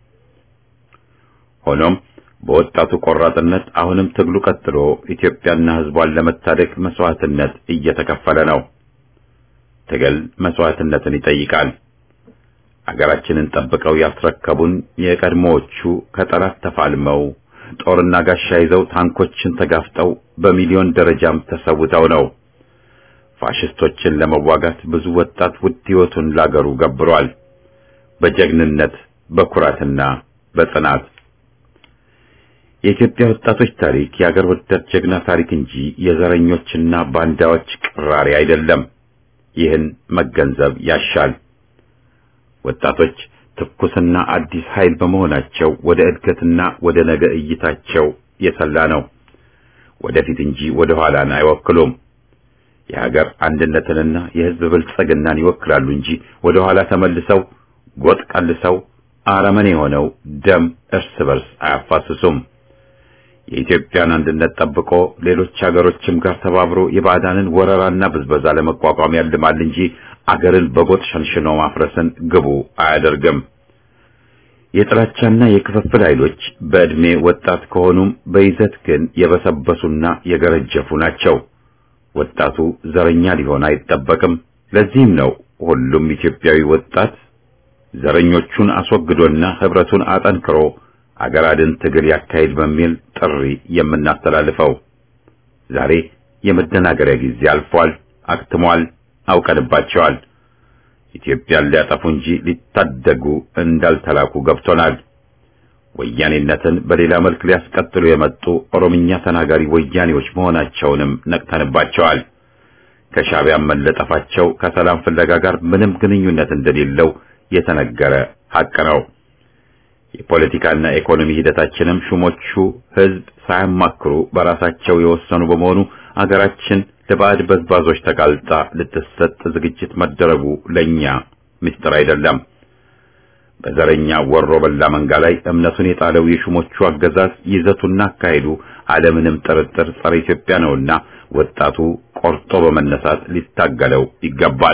ሆኖም በወጣቱ ቆራጥነት አሁንም ትግሉ ቀጥሎ ኢትዮጵያና ሕዝቧን ለመታደግ መስዋዕትነት እየተከፈለ ነው። ትግል መስዋዕትነትን ይጠይቃል። አገራችንን ጠብቀው ያስረከቡን የቀድሞዎቹ ከጠላት ተፋልመው ጦርና ጋሻ ይዘው ታንኮችን ተጋፍጠው በሚሊዮን ደረጃም ተሰውተው ነው። ፋሽስቶችን ለመዋጋት ብዙ ወጣት ውድ ሕይወቱን ላገሩ ገብሯል። በጀግንነት በኩራትና በጽናት የኢትዮጵያ ወጣቶች ታሪክ የአገር ወዳድ ጀግና ታሪክ እንጂ የዘረኞችና ባንዳዎች ቅራሪ አይደለም። ይህን መገንዘብ ያሻል። ወጣቶች ትኩስና አዲስ ኃይል በመሆናቸው ወደ እድገትና ወደ ነገ እይታቸው የሰላ ነው። ወደፊት እንጂ ወደ ኋላን አይወክሉም። የሀገር አንድነትንና የሕዝብ ብልጽግናን ይወክላሉ እንጂ ወደ ኋላ ተመልሰው ጎጥ ቀልሰው አረመኔ የሆነው ደም እርስ በርስ አያፋስሱም። የኢትዮጵያን አንድነት ጠብቆ ሌሎች ሀገሮችም ጋር ተባብሮ የባዕዳንን ወረራና ብዝበዛ ለመቋቋም ያልማል እንጂ አገርን በጎጥ ሸንሽኖ ማፍረስን ግቡ አያደርግም። የጥላቻና የክፍፍል ኃይሎች በዕድሜ ወጣት ከሆኑም በይዘት ግን የበሰበሱና የገረጀፉ ናቸው። ወጣቱ ዘረኛ ሊሆን አይጠበቅም። ለዚህም ነው ሁሉም ኢትዮጵያዊ ወጣት ዘረኞቹን አስወግዶና ህብረቱን አጠንክሮ አገር አድን ትግል ያካሂድ በሚል ጥሪ የምናስተላልፈው። ዛሬ የመደናገሪያ ጊዜ አልፏል፣ አክትሟል፣ አውቀንባቸዋል። ኢትዮጵያን ሊያጠፉ እንጂ ሊታደጉ እንዳልተላኩ ገብቶናል። ወያኔነትን በሌላ መልክ ሊያስቀጥሉ የመጡ ኦሮምኛ ተናጋሪ ወያኔዎች መሆናቸውንም ነቅተንባቸዋል። ከሻዕቢያም መለጠፋቸው ከሰላም ፍለጋ ጋር ምንም ግንኙነት እንደሌለው የተነገረ ሐቅ ነው። የፖለቲካና ኢኮኖሚ ሂደታችንም ሹሞቹ ህዝብ ሳያማክሩ በራሳቸው የወሰኑ በመሆኑ አገራችን ለባዕድ በዝባዞች ተጋልጣ ልትሰጥ ዝግጅት መደረጉ ለኛ ምስጢር አይደለም። በዘረኛ ወሮ በላ መንጋ ላይ እምነቱን የጣለው የሹሞቹ አገዛዝ ይዘቱና አካሄዱ አለምንም ጥርጥር ጸረ ኢትዮጵያ ነውና ወጣቱ ቆርጦ በመነሳት ሊታገለው ይገባል።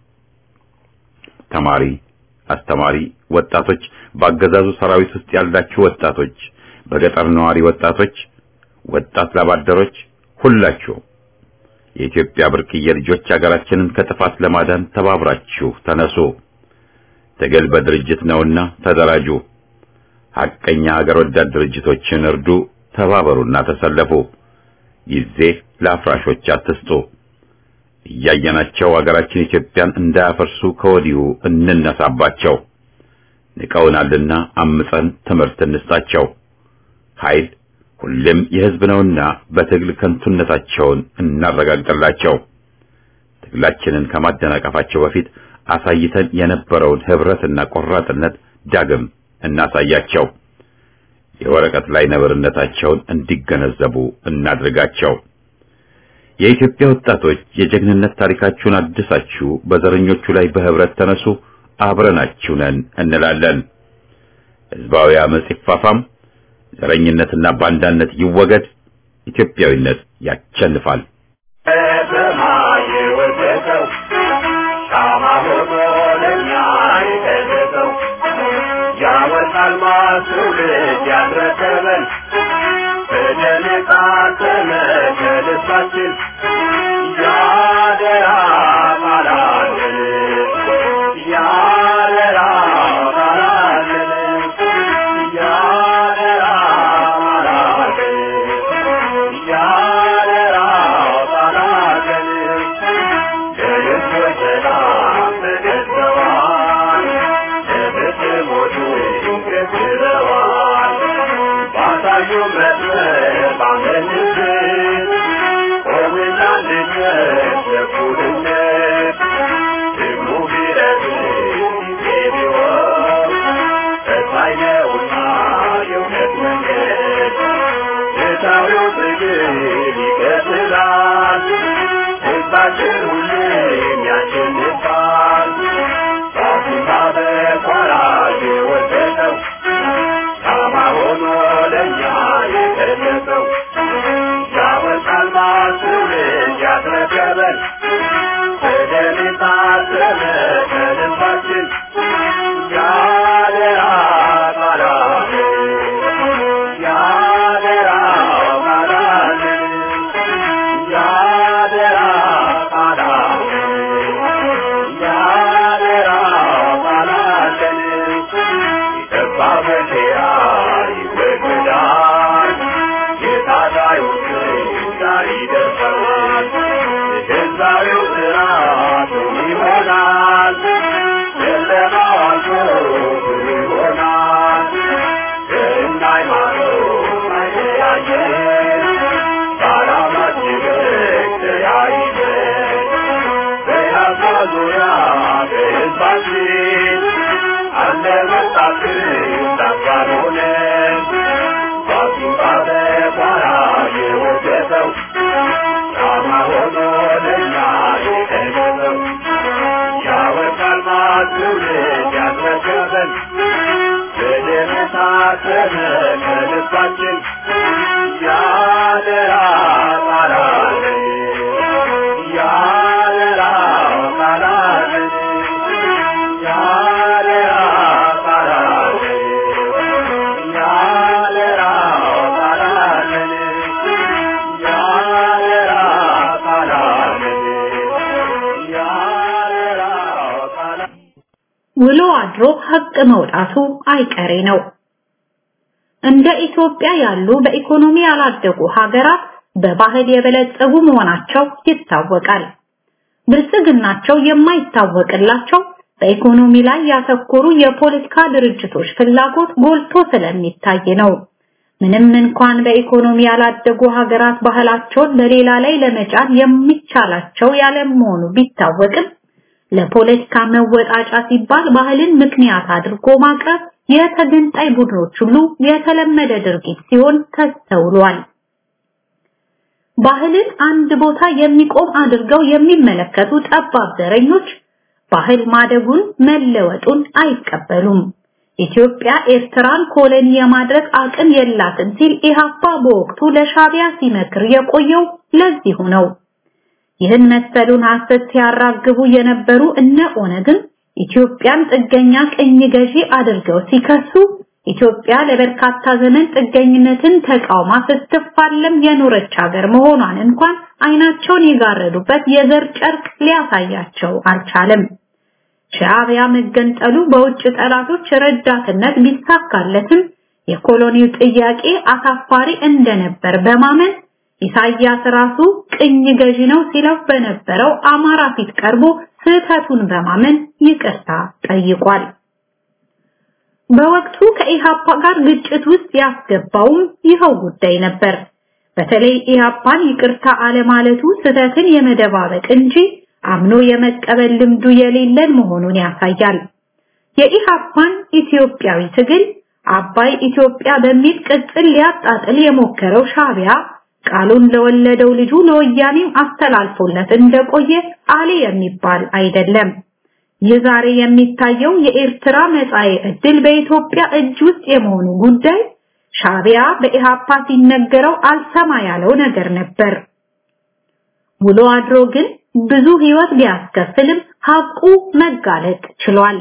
ተማሪ፣ አስተማሪ፣ ወጣቶች፣ በአገዛዙ ሰራዊት ውስጥ ያላችሁ ወጣቶች፣ በገጠር ነዋሪ ወጣቶች፣ ወጣት ላባደሮች ሁላችሁ የኢትዮጵያ ብርቅዬ ልጆች ሀገራችንን ከጥፋት ለማዳን ተባብራችሁ ተነሱ። ትግል በድርጅት ነውና ተደራጁ። ሐቀኛ ሀገር ወዳድ ድርጅቶችን እርዱ፣ ተባበሩና ተሰለፉ። ጊዜ ለአፍራሾች አትስጡ። እያየናቸው ሀገራችን ኢትዮጵያን እንዳያፈርሱ ከወዲሁ እንነሳባቸው። ንቀውናልና አምፀን ትምህርት እንስጣቸው። ኃይል ሁሌም የሕዝብ ነውና በትግል ከንቱነታቸውን እናረጋግጥላቸው። ትግላችንን ከማደናቀፋቸው በፊት አሳይተን የነበረውን ህብረትና ቆራጥነት ዳግም እናሳያቸው። የወረቀት ላይ ነብርነታቸውን እንዲገነዘቡ እናድርጋቸው። የኢትዮጵያ ወጣቶች የጀግንነት ታሪካችሁን አድሳችሁ በዘረኞቹ ላይ በህብረት ተነሱ፣ አብረናችሁ ነን እንላለን። ህዝባዊ አመጽ ይፋፋም፣ ዘረኝነትና ባንዳነት ይወገድ፣ ኢትዮጵያዊነት ያቸንፋል።
ሻማ ሆኖ ለኛ የተሰጠው ያ ያወጣል ማስውልድ ያስረከበን በደም የታተመ ከልባችን ያደራ ቃላለን ያደራ ቃላለን ያደራ ቃላለን ያደራ ቃላለን ለልጆች ሰላም ተገዝተዋል ለብትሞቹ ገዝተዋል ባሳዩ መስመር ባመንበት ቆምና ልነት ለእኩልነት ደግሞ ቢረዝም ጊዜ ቢሆን ተስፋዬ ነውና የእውነት መንገድ ፍትሐዊው ትግል ይቀጥላል ሕዝባችን ሁሌም ያሸንፋል በአፍሪካ በኳራ የወደቀው ሻማ ሆኖ ለእኛ የገለጸው ያወጣል ማስውልድ ያስረከበን በደም የታተመ ከልባችን ያደራ ቃላለን ያደራ ቃላለን ያደራ ቃላለን ያደራ ቃላለን የጠባ መከራ ይወገዳል የታጋዮች ዛሬ ይደርሳል የገዛዊው ስርዓት ይሆናል ጨለማው አልፎ ብሩህ ይሆናል እና ሃይማኖት አይለያየን በዓላማችን ተያይዘን በያዛ ዙሪያ በሕዝባችን አለ መጣትን ዳባል ሆነን ባሱባ በኳራ የወደቀው ሻማ ሆኖ ለእኛ የቀለበው ያወጣል ማትውልድ ያስረከበን በደም የታተመ ከልባችን ያደራ ቃላለን ያደራ ቃላለን ያደራ ቃላለን ያደራ ቃላለን ያደራ ቃላለን ያደራ ቃላለን
ውሎ አድሮ ሀቅ መውጣቱ አይቀሬ ነው። እንደ ኢትዮጵያ ያሉ በኢኮኖሚ ያላደጉ ሀገራት በባህል የበለጸጉ መሆናቸው ይታወቃል። ብልጽግናቸው የማይታወቅላቸው በኢኮኖሚ ላይ ያተኮሩ የፖለቲካ ድርጅቶች ፍላጎት ጎልቶ ስለሚታይ ነው። ምንም እንኳን በኢኮኖሚ ያላደጉ ሀገራት ባህላቸውን በሌላ ላይ ለመጫን የሚቻላቸው ያለመሆኑ ቢታወቅም ለፖለቲካ መወጣጫ ሲባል ባህልን ምክንያት አድርጎ ማቅረብ የተገንጣይ ቡድኖች ሁሉ የተለመደ ድርጊት ሲሆን ተስተውሏል። ባህልን አንድ ቦታ የሚቆም አድርገው የሚመለከቱ ጠባብ ዘረኞች ባህል ማደጉን መለወጡን አይቀበሉም። ኢትዮጵያ ኤርትራን ኮሎኒ የማድረግ አቅም የላትም ሲል ኢህአፓ በወቅቱ ለሻቢያ ሲመክር የቆየው ለዚሁ ነው። ይህን መሰሉን ሐሰት ሲያራግቡ የነበሩ እነ ኦነግን ኢትዮጵያን ጥገኛ ቅኝ ገዢ አድርገው ሲከሱ ኢትዮጵያ ለበርካታ ዘመን ጥገኝነትን ተቃውማ ስትፋለም የኖረች ሀገር መሆኗን እንኳን አይናቸውን የጋረዱበት የዘር ጨርቅ ሊያሳያቸው አልቻለም። ሻዕቢያ መገንጠሉ በውጭ ጠላቶች ረዳትነት ቢሳካለትም የኮሎኒው ጥያቄ አሳፋሪ እንደነበር በማመን ኢሳያስ ራሱ ቅኝ ገዢ ነው ሲለው በነበረው አማራ ፊት ቀርቦ ስህተቱን በማመን ይቅርታ ጠይቋል። በወቅቱ ከኢሃፓ ጋር ግጭት ውስጥ ያስገባውም ይኸው ጉዳይ ነበር። በተለይ ኢሃፓን ይቅርታ አለማለቱ ስህተትን የመደባበቅ እንጂ አምኖ የመቀበል ልምዱ የሌለን መሆኑን ያሳያል። የኢሃፓን ኢትዮጵያዊ ትግል አባይ ኢትዮጵያ በሚል ቅጽል ሊያጣጥል የሞከረው ሻቢያ ቃሉን ለወለደው ልጁ ለወያኔም አስተላልፎለት እንደቆየ አሊ የሚባል አይደለም። ይህ ዛሬ የሚታየው የኤርትራ መጻኤ ዕድል በኢትዮጵያ እጅ ውስጥ የመሆኑ ጉዳይ ሻቢያ በኢሃፓ ሲነገረው አልሰማ ያለው ነገር ነበር። ውሎ አድሮ ግን ብዙ ህይወት ቢያስከፍልም ሀቁ መጋለጥ ችሏል።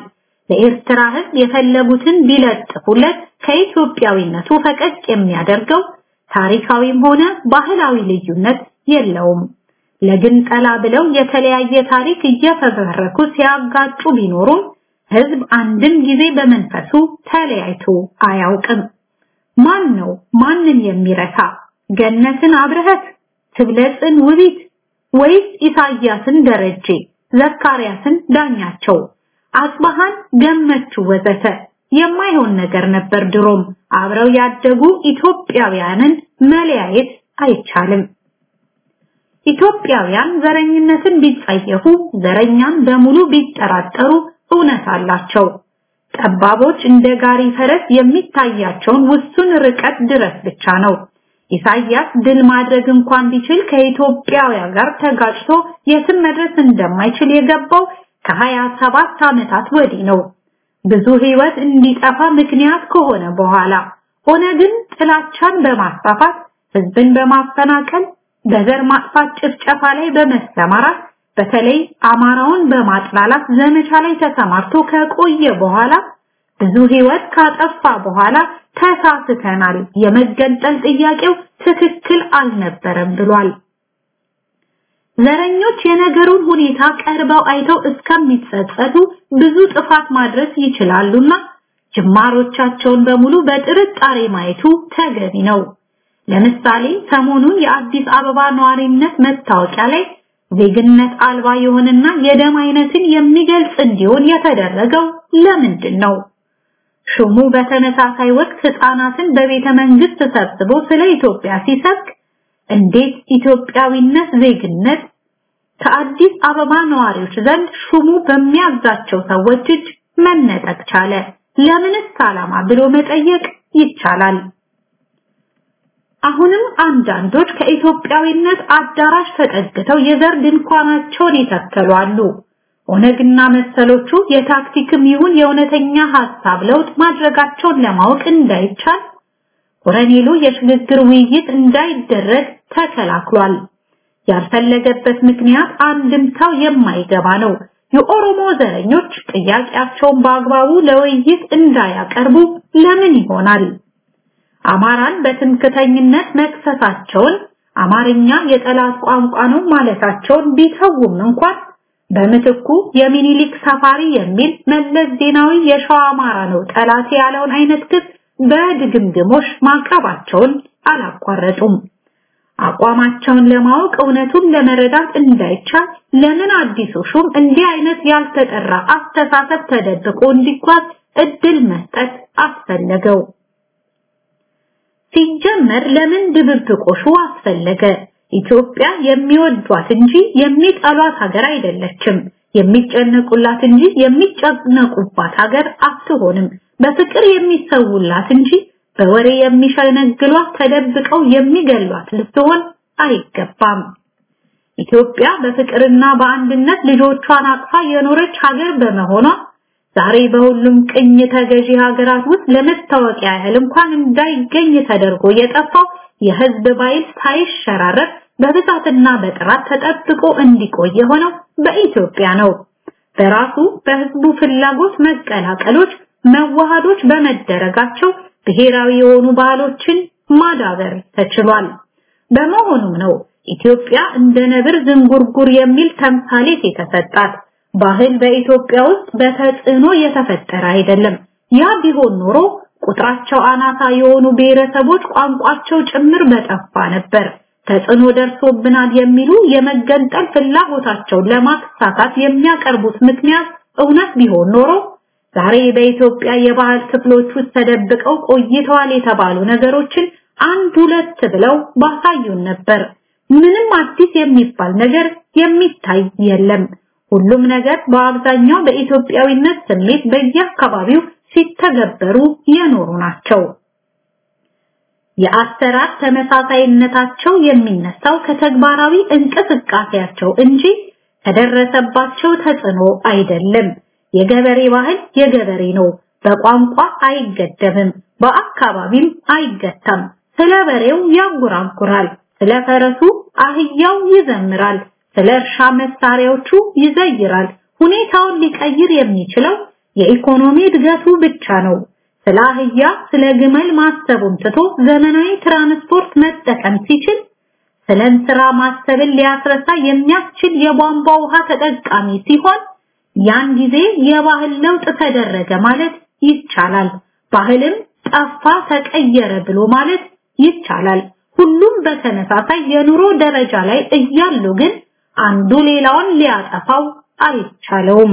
ለኤርትራ ህዝብ የፈለጉትን ቢለጥፉለት ከኢትዮጵያዊነቱ ፈቀቅ የሚያደርገው ታሪካዊም ሆነ ባህላዊ ልዩነት የለውም። ለግንጠላ ብለው የተለያየ ታሪክ እየፈበረኩ ሲያጋጩ ቢኖሩም ህዝብ አንድም ጊዜ በመንፈሱ ተለያይቶ አያውቅም። ማን ነው ማንን የሚረሳ? ገነትን አብረህት፣ ትብለጽን ውቢት ወይስ ኢሳያስን ደረጀ፣ ዘካርያስን ዳኛቸው፣ አጽባሃን ገመቹ ወዘተ የማይሆን ነገር ነበር። ድሮም አብረው ያደጉ ኢትዮጵያውያንን መለያየት አይቻልም። ኢትዮጵያውያን ዘረኝነትን ቢጸየፉ፣ ዘረኛን በሙሉ ቢጠራጠሩ እውነት አላቸው። ጠባቦች እንደ ጋሪ ፈረስ የሚታያቸውን ውሱን ርቀት ድረስ ብቻ ነው። ኢሳያስ ድል ማድረግ እንኳን ቢችል ከኢትዮጵያውያን ጋር ተጋጭቶ የትም መድረስ እንደማይችል የገባው ከሀያ ሰባት ዓመታት ወዲህ ነው። ብዙ ህይወት እንዲጠፋ ምክንያት ከሆነ በኋላ ሆነ ግን ጥላቻን በማስፋፋት ህዝብን በማፈናቀል በዘር ማጥፋት ጭፍጨፋ ላይ በመሰማራት በተለይ አማራውን በማጥላላት ዘመቻ ላይ ተሰማርቶ ከቆየ በኋላ ብዙ ህይወት ካጠፋ በኋላ ተሳስተናል፣ የመገንጠል ጥያቄው ትክክል አልነበረም ብሏል። ዘረኞች የነገሩን ሁኔታ ቀርበው አይተው እስከሚጸጸቱ ብዙ ጥፋት ማድረስ ይችላሉና ጅማሮቻቸውን በሙሉ በጥርጣሬ ማየቱ ተገቢ ነው። ለምሳሌ ሰሞኑን የአዲስ አበባ ነዋሪነት መታወቂያ ላይ ዜግነት አልባ የሆነና የደም አይነትን የሚገልጽ እንዲሆን የተደረገው ለምንድን ነው? ሹሙ በተመሳሳይ ወቅት ህፃናትን በቤተ መንግስት ሰብስቦ ስለ ኢትዮጵያ ሲሰብክ እንዴት ኢትዮጵያዊነት ዜግነት ከአዲስ አበባ ነዋሪዎች ዘንድ ሹሙ በሚያዛቸው ሰዎች እጅ መነጠቅ ቻለ? ለምንስ ዓላማ ብሎ መጠየቅ ይቻላል። አሁንም አንዳንዶች ከኢትዮጵያዊነት አዳራሽ ተጠግተው የዘር ድንኳናቸውን ይተከሉ አሉ። ኦነግና መሰሎቹ የታክቲክም ይሁን የእውነተኛ ሐሳብ ለውጥ ማድረጋቸውን ለማወቅ እንዳይቻል ኮረኔሉ የሽግግር ውይይት እንዳይደረግ ተከላክሏል። ያልፈለገበት ምክንያት አንድምታው የማይገባ ነው። የኦሮሞ ዘረኞች ጥያቄያቸውን በአግባቡ ለውይይት እንዳያቀርቡ ለምን ይሆናል? አማራን በትምክተኝነት መክሰሳቸውን አማርኛ የጠላት ቋንቋ ነው ማለታቸውን ቢተውም እንኳን በምትኩ የሚኒሊክ ሰፋሪ የሚል መለስ ዜናዊ የሸዋ አማራ ነው ጠላት ያለውን አይነት ክስ በድግምግሞሽ ማቅረባቸውን አላቋረጡም። አቋማቸውን ለማወቅ እውነቱን ለመረዳት እንዳይቻል ለምን አዲሱ ሹም እንዲህ አይነት ያልተጠራ አስተሳሰብ ተደብቆ እንዲጓዝ እድል መስጠት አስፈለገው? ሲጀመር ለምን ድብብቆሹ አስፈለገ? ኢትዮጵያ የሚወዷት እንጂ የሚጠሏት ሀገር አይደለችም። የሚጨነቁላት እንጂ የሚጨነቁባት ሀገር አትሆንም። በፍቅር የሚሰውላት እንጂ በወሬ የሚሸነግሏት ተደብቀው የሚገሏት ልትሆን አይገባም። ኢትዮጵያ በፍቅርና በአንድነት ልጆቿን አቅፋ የኖረች ሀገር በመሆኗ ዛሬ በሁሉም ቅኝ ተገዢ ሀገራት ውስጥ ለመታወቂያ ያህል እንኳን እንዳይገኝ ተደርጎ የጠፋው የህዝብ ባይል ሳይሸራረፍ በብዛትና በጥራት ተጠብቆ እንዲቆይ የሆነው በኢትዮጵያ ነው። በራሱ በህዝቡ ፍላጎት መቀላቀሎች፣ መዋሃዶች በመደረጋቸው ብሔራዊ የሆኑ ባህሎችን ማዳበር ተችሏል። በመሆኑም ነው ኢትዮጵያ እንደ ነብር ዝንጉርጉር የሚል ተምሳሌት የተሰጣት። ባህል በኢትዮጵያ ውስጥ በተጽዕኖ የተፈጠረ አይደለም። ያ ቢሆን ኖሮ ቁጥራቸው አናሳ የሆኑ ብሔረሰቦች ቋንቋቸው ጭምር በጠፋ ነበር። ተጽዕኖ ደርሶብናል የሚሉ የመገንጠል ፍላጎታቸውን ለማሳካት የሚያቀርቡት ምክንያት እውነት ቢሆን ኖሮ ዛሬ በኢትዮጵያ የባህል ክፍሎች ውስጥ ተደብቀው ቆይተዋል የተባሉ ነገሮችን አንድ ሁለት ብለው ባሳዩን ነበር። ምንም አዲስ የሚባል ነገር የሚታይ የለም። ሁሉም ነገር በአብዛኛው በኢትዮጵያዊነት ስሜት በየአካባቢው ሲተገበሩ የኖሩ ናቸው። የአሰራር ተመሳሳይነታቸው የሚነሳው ከተግባራዊ እንቅስቃሴያቸው እንጂ ከደረሰባቸው ተጽዕኖ አይደለም። የገበሬ ባህል የገበሬ ነው። በቋንቋ አይገደብም፣ በአካባቢም አይገታም። ስለ በሬው ያንጎራጉራል፣ ስለ ፈረሱ አህያው ይዘምራል፣ ስለ እርሻ መሳሪያዎቹ ይዘይራል። ሁኔታውን ሊቀይር የሚችለው የኢኮኖሚ እድገቱ ብቻ ነው። ስለ አህያ ስለ ግመል ማሰቡን ትቶ ዘመናዊ ትራንስፖርት መጠቀም ሲችል ስለ እንስራ ማሰብን ሊያስረሳ የሚያስችል የቧንቧ ውሃ ተጠቃሚ ሲሆን ያን ጊዜ የባህል ለውጥ ተደረገ ማለት ይቻላል። ባህልም ጠፋ ተቀየረ ብሎ ማለት ይቻላል። ሁሉም በተመሳሳይ የኑሮ ደረጃ ላይ እያሉ ግን አንዱ ሌላውን ሊያጠፋው አይቻለውም።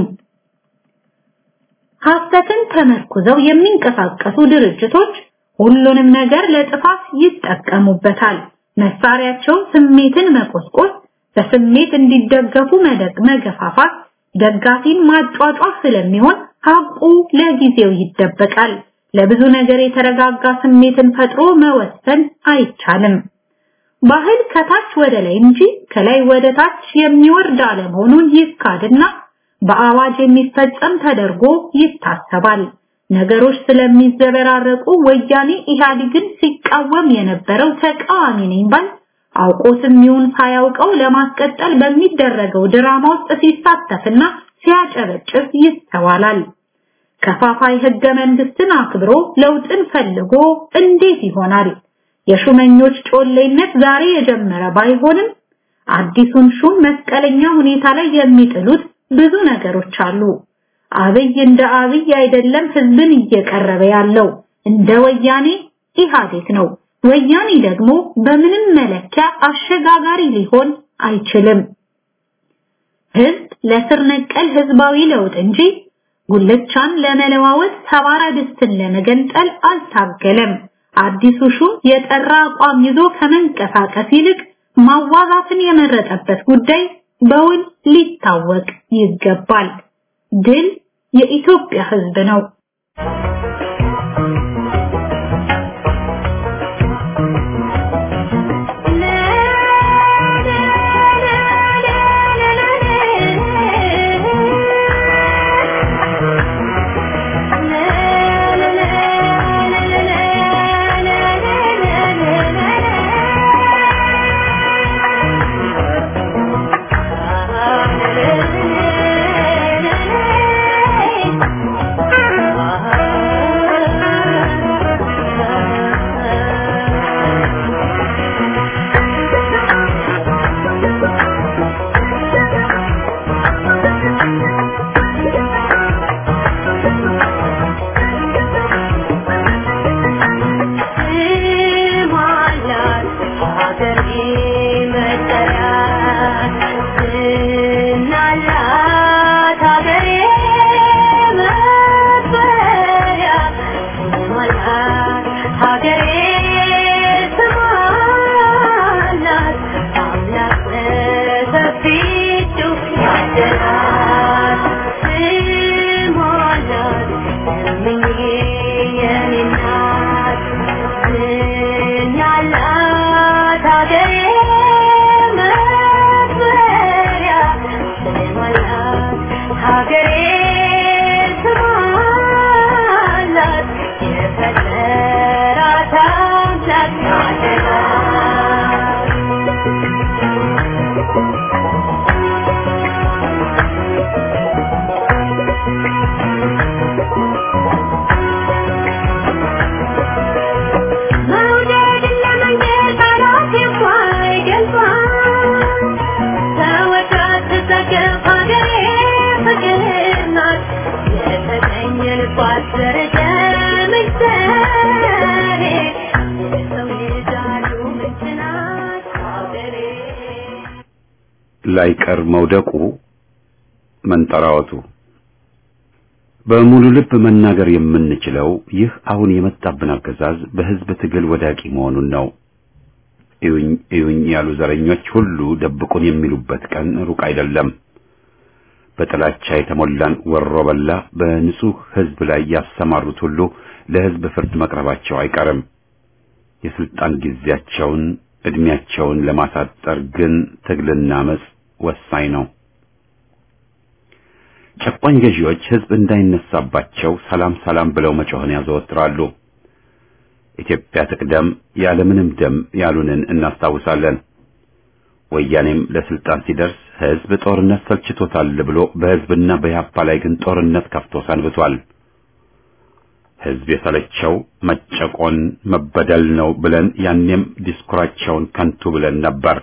ሐሰትን ተመርኩዘው የሚንቀሳቀሱ ድርጅቶች ሁሉንም ነገር ለጥፋት ይጠቀሙበታል። መሳሪያቸው ስሜትን መቆስቆስ፣ በስሜት እንዲደገፉ መደግ መገፋፋት፣ ደጋፊን ማጫጫፍ ስለሚሆን ሀቁ ለጊዜው ይደበቃል። ለብዙ ነገር የተረጋጋ ስሜትን ፈጥሮ መወሰን አይቻልም። ባህል ከታች ወደ ላይ እንጂ ከላይ ወደ ታች የሚወርድ አለመሆኑን ይካድና በአዋጅ የሚፈጸም ተደርጎ ይታሰባል። ነገሮች ስለሚዘበራረቁ ወያኔ ኢህአዴግን ሲቃወም የነበረው ተቃዋሚ ነኝ ባል አውቆትም ይሁን ሳያውቀው ለማስቀጠል በሚደረገው ድራማ ውስጥ ሲሳተፍና ሲያጨበጭብ ይስተዋላል። ከፋፋይ ህገ መንግስትን አክብሮ ለውጥን ፈልጎ እንዴት ይሆናል? የሹመኞች ጮሌነት ዛሬ የጀመረ ባይሆንም አዲሱን ሹም መስቀለኛ ሁኔታ ላይ የሚጥሉት ብዙ ነገሮች አሉ። አብይ እንደ አብይ አይደለም ህዝብን እየቀረበ ያለው እንደ ወያኔ ኢህአዴግ ነው። ወያኔ ደግሞ በምንም መለኪያ አሸጋጋሪ ሊሆን አይችልም። ህዝብ ለስር ነቀል ህዝባዊ ለውጥ እንጂ ጉልቻን ለመለዋወጥ ሰባራ ድስትን ለመገንጠል አልታገለም። አዲሱ ሹም የጠራ አቋም ይዞ ከመንቀሳቀስ ይልቅ ማዋዛትን የመረጠበት ጉዳይ በውል ሊታወቅ ይገባል። ድል የኢትዮጵያ ህዝብ ነው።
ላይቀር መውደቁ መንጠራወቱ በሙሉ ልብ መናገር የምንችለው ይህ አሁን የመጣብን አገዛዝ በህዝብ ትግል ወዳቂ መሆኑን ነው። እዩኝ እዩኝ ያሉ ዘረኞች ሁሉ ደብቁን የሚሉበት ቀን ሩቅ አይደለም። በጥላቻ የተሞላን ወሮ በላ በንጹህ ህዝብ ላይ ያሰማሩት ሁሉ ለህዝብ ፍርድ መቅረባቸው አይቀርም። የስልጣን ጊዜያቸውን እድሜያቸውን ለማሳጠር ግን ትግልና አመጽ ወሳኝ ነው። ጨቋኝ ገዢዎች ህዝብ እንዳይነሳባቸው ሰላም ሰላም ብለው መጮህን ያዘወትራሉ። ኢትዮጵያ ትቅደም ያለምንም ደም ያሉንን እናስታውሳለን። ወያኔም ለስልጣን ሲደርስ ህዝብ ጦርነት ሰልችቶታል ብሎ በህዝብና በኢህአፓ ላይ ግን ጦርነት ከፍቶ ሰንብቷል። ህዝብ የሰለቸው መጨቆን መበደል ነው ብለን ያኔም ዲስኩራቸውን ከንቱ ብለን ነበር።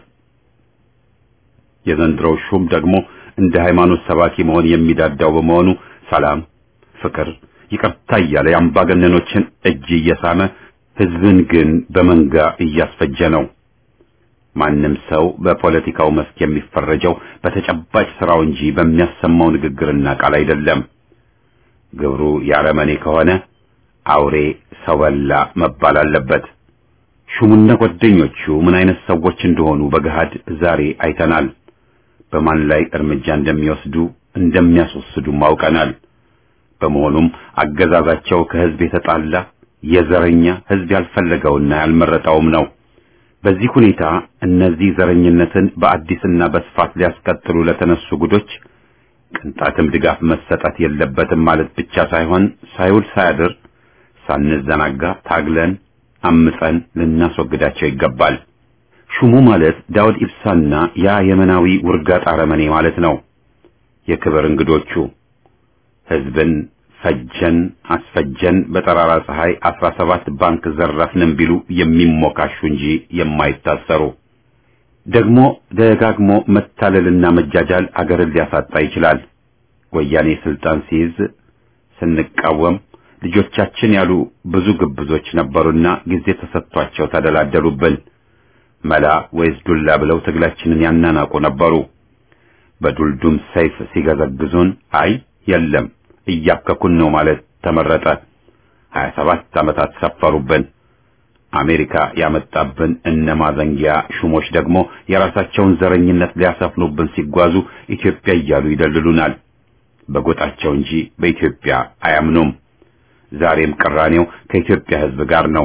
የዘንድሮው ሹም ደግሞ እንደ ሃይማኖት ሰባኪ መሆን የሚዳዳው በመሆኑ ሰላም፣ ፍቅር፣ ይቅርታ እያለ የአምባገነኖችን እጅ እየሳመ ህዝብን ግን በመንጋ እያስፈጀ ነው። ማንም ሰው በፖለቲካው መስክ የሚፈረጀው በተጨባጭ ስራው እንጂ በሚያሰማው ንግግርና ቃል አይደለም። ግብሩ ያረመኔ ከሆነ አውሬ ሰው በላ መባል አለበት። ሹሙና ጓደኞቹ ምን አይነት ሰዎች እንደሆኑ በገሃድ ዛሬ አይተናል። በማን ላይ እርምጃ እንደሚወስዱ እንደሚያስወስዱም አውቀናል። በመሆኑም አገዛዛቸው ከህዝብ የተጣላ የዘረኛ ህዝብ ያልፈለገውና ያልመረጠውም ነው። በዚህ ሁኔታ እነዚህ ዘረኝነትን በአዲስና በስፋት ሊያስቀጥሉ ለተነሱ ጉዶች ቅንጣትም ድጋፍ መሰጠት የለበትም ማለት ብቻ ሳይሆን ሳይውል ሳያድር ሳንዘናጋ ታግለን አምፀን ልናስወግዳቸው ይገባል። ሹሙ ማለት ዳውድ ኢብሳና ያ የመናዊ ውርጋጥ አረመኔ ማለት ነው። የክብር እንግዶቹ ህዝብን ፈጀን አስፈጀን በጠራራ ፀሐይ አስራ ሰባት ባንክ ዘረፍንም ቢሉ የሚሞካሹ እንጂ የማይታሰሩ ደግሞ ደጋግሞ መታለልና መጃጃል አገርን ሊያሳጣ ይችላል። ወያኔ ስልጣን ሲይዝ ስንቃወም ልጆቻችን ያሉ ብዙ ግብዞች ነበሩና ጊዜ ተሰጥቷቸው ተደላደሉብን። መላ ወይስ ዱላ ብለው ትግላችንን ያናናቁ ነበሩ። በዱልዱም ሰይፍ ሲገዘግዙን አይ የለም እያከኩን ነው ማለት ተመረጠ። ሀያ ሰባት ዓመታት ሰፈሩብን። አሜሪካ ያመጣብን እነ ማዘንጊያ ሹሞች ደግሞ የራሳቸውን ዘረኝነት ሊያሰፍኑብን ሲጓዙ ኢትዮጵያ እያሉ ይደልሉናል። በጎጣቸው እንጂ በኢትዮጵያ አያምኑም። ዛሬም ቅራኔው ከኢትዮጵያ ሕዝብ ጋር ነው።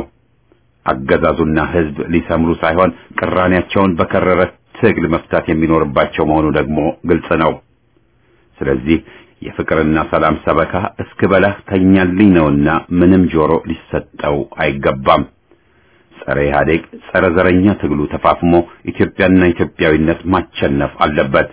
አገዛዙና ሕዝብ ሊሰምሩ ሳይሆን ቅራኔያቸውን በከረረ ትግል መፍታት የሚኖርባቸው መሆኑ ደግሞ ግልጽ ነው። ስለዚህ የፍቅርና ሰላም ሰበካ እስክበላህ ተኛልኝ ነውና ምንም ጆሮ ሊሰጠው አይገባም። ጸረ ኢህአዴግ ጸረ ዘረኛ ትግሉ ተፋፍሞ ኢትዮጵያና ኢትዮጵያዊነት ማቸነፍ አለበት።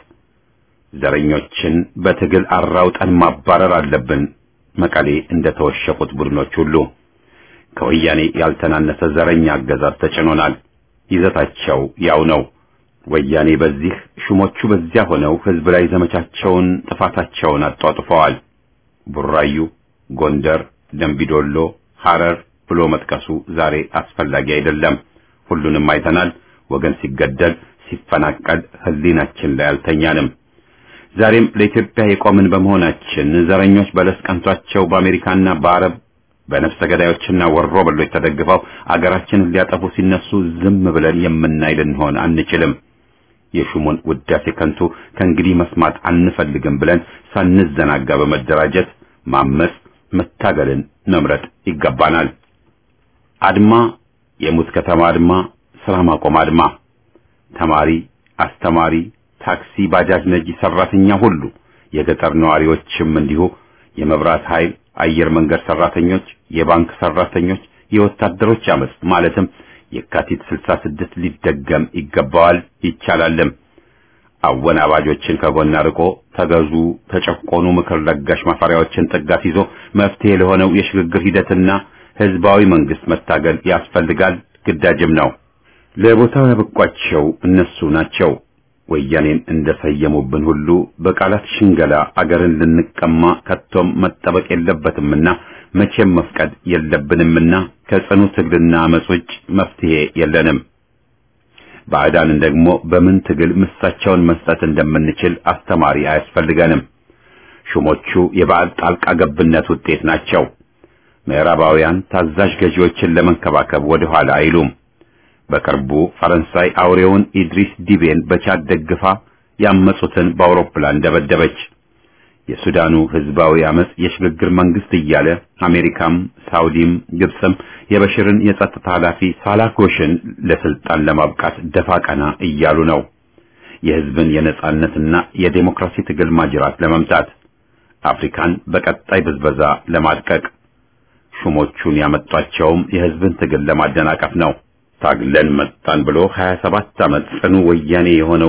ዘረኞችን በትግል አራውጠን ማባረር አለብን። መቀሌ እንደተወሸቁት ቡድኖች ሁሉ ከወያኔ ያልተናነሰ ዘረኛ አገዛዝ ተጭኖናል። ይዘታቸው ያው ነው። ወያኔ በዚህ ሹሞቹ በዚያ ሆነው ህዝብ ላይ ዘመቻቸውን ጥፋታቸውን አጧጥፈዋል። ቡራዩ፣ ጎንደር፣ ደንቢዶሎ፣ ሐረር ብሎ መጥቀሱ ዛሬ አስፈላጊ አይደለም። ሁሉንም አይተናል። ወገን ሲገደል፣ ሲፈናቀል ህሊናችን ላይ አልተኛንም። ዛሬም ለኢትዮጵያ የቆምን በመሆናችን ዘረኞች በለስ ቀንቷቸው በአሜሪካና በአረብ በነፍሰ ገዳዮችና ወሮ በሎች ተደግፈው አገራችንን ሊያጠፉ ሲነሱ ዝም ብለን የምናይ ልንሆን አንችልም። የሹሙን ውዳሴ ከንቱ ከእንግዲህ መስማት አንፈልግም ብለን ሳንዘናጋ በመደራጀት ማመስ፣ መታገልን መምረጥ ይገባናል። አድማ፣ የሙት ከተማ አድማ፣ ስራ ማቆም አድማ፣ ተማሪ፣ አስተማሪ፣ ታክሲ፣ ባጃጅ ነጂ፣ ሰራተኛ ሁሉ የገጠር ነዋሪዎችም እንዲሁ የመብራት ኃይል፣ አየር መንገድ ሰራተኞች፣ የባንክ ሰራተኞች፣ የወታደሮች አመጽ ማለትም የካቲት 66 ሊደገም ይገባዋል ይቻላልም። አወናባጆችን ከጎን አርቆ ተገዙ፣ ተጨቆኑ ምክር ለጋሽ ማፈሪያዎችን ጥጋት ይዞ መፍትሄ ለሆነው የሽግግር ሂደትና ህዝባዊ መንግስት መታገል ያስፈልጋል፣ ግዳጅም ነው። ለቦታው ያበቋቸው እነሱ ናቸው። ወያኔን እንደሰየሙብን ሁሉ በቃላት ሽንገላ አገርን ልንቀማ ከቶም መጠበቅ የለበትምና መቼም መፍቀድ የለብንምና ከጽኑ ትግልና አመጽ ውጭ መፍትሄ የለንም። ባዕዳንን ደግሞ በምን ትግል ምሳቸውን መስጠት እንደምንችል አስተማሪ አያስፈልገንም። ሹሞቹ የባዕድ ጣልቃ ገብነት ውጤት ናቸው። ምዕራባውያን ታዛዥ ገዢዎችን ለመንከባከብ ወደ ኋላ አይሉም። በቅርቡ ፈረንሳይ አውሬውን ኢድሪስ ዲቤን በቻድ ደግፋ ያመጹትን በአውሮፕላን ደበደበች። የሱዳኑ ህዝባዊ አመጽ የሽግግር መንግስት እያለ አሜሪካም ሳውዲም ግብፅም የበሽርን የጸጥታ ኃላፊ ሳላኮሽን ለስልጣን ለማብቃት ደፋ ቀና እያሉ ነው። የህዝብን የነጻነትና የዴሞክራሲ ትግል ማጅራት ለመምታት አፍሪካን በቀጣይ ብዝበዛ ለማድቀቅ ሹሞቹን ያመጧቸውም የህዝብን ትግል ለማደናቀፍ ነው። ታግለን መጣን ብሎ 27 ዓመት ጽኑ ወያኔ የሆነው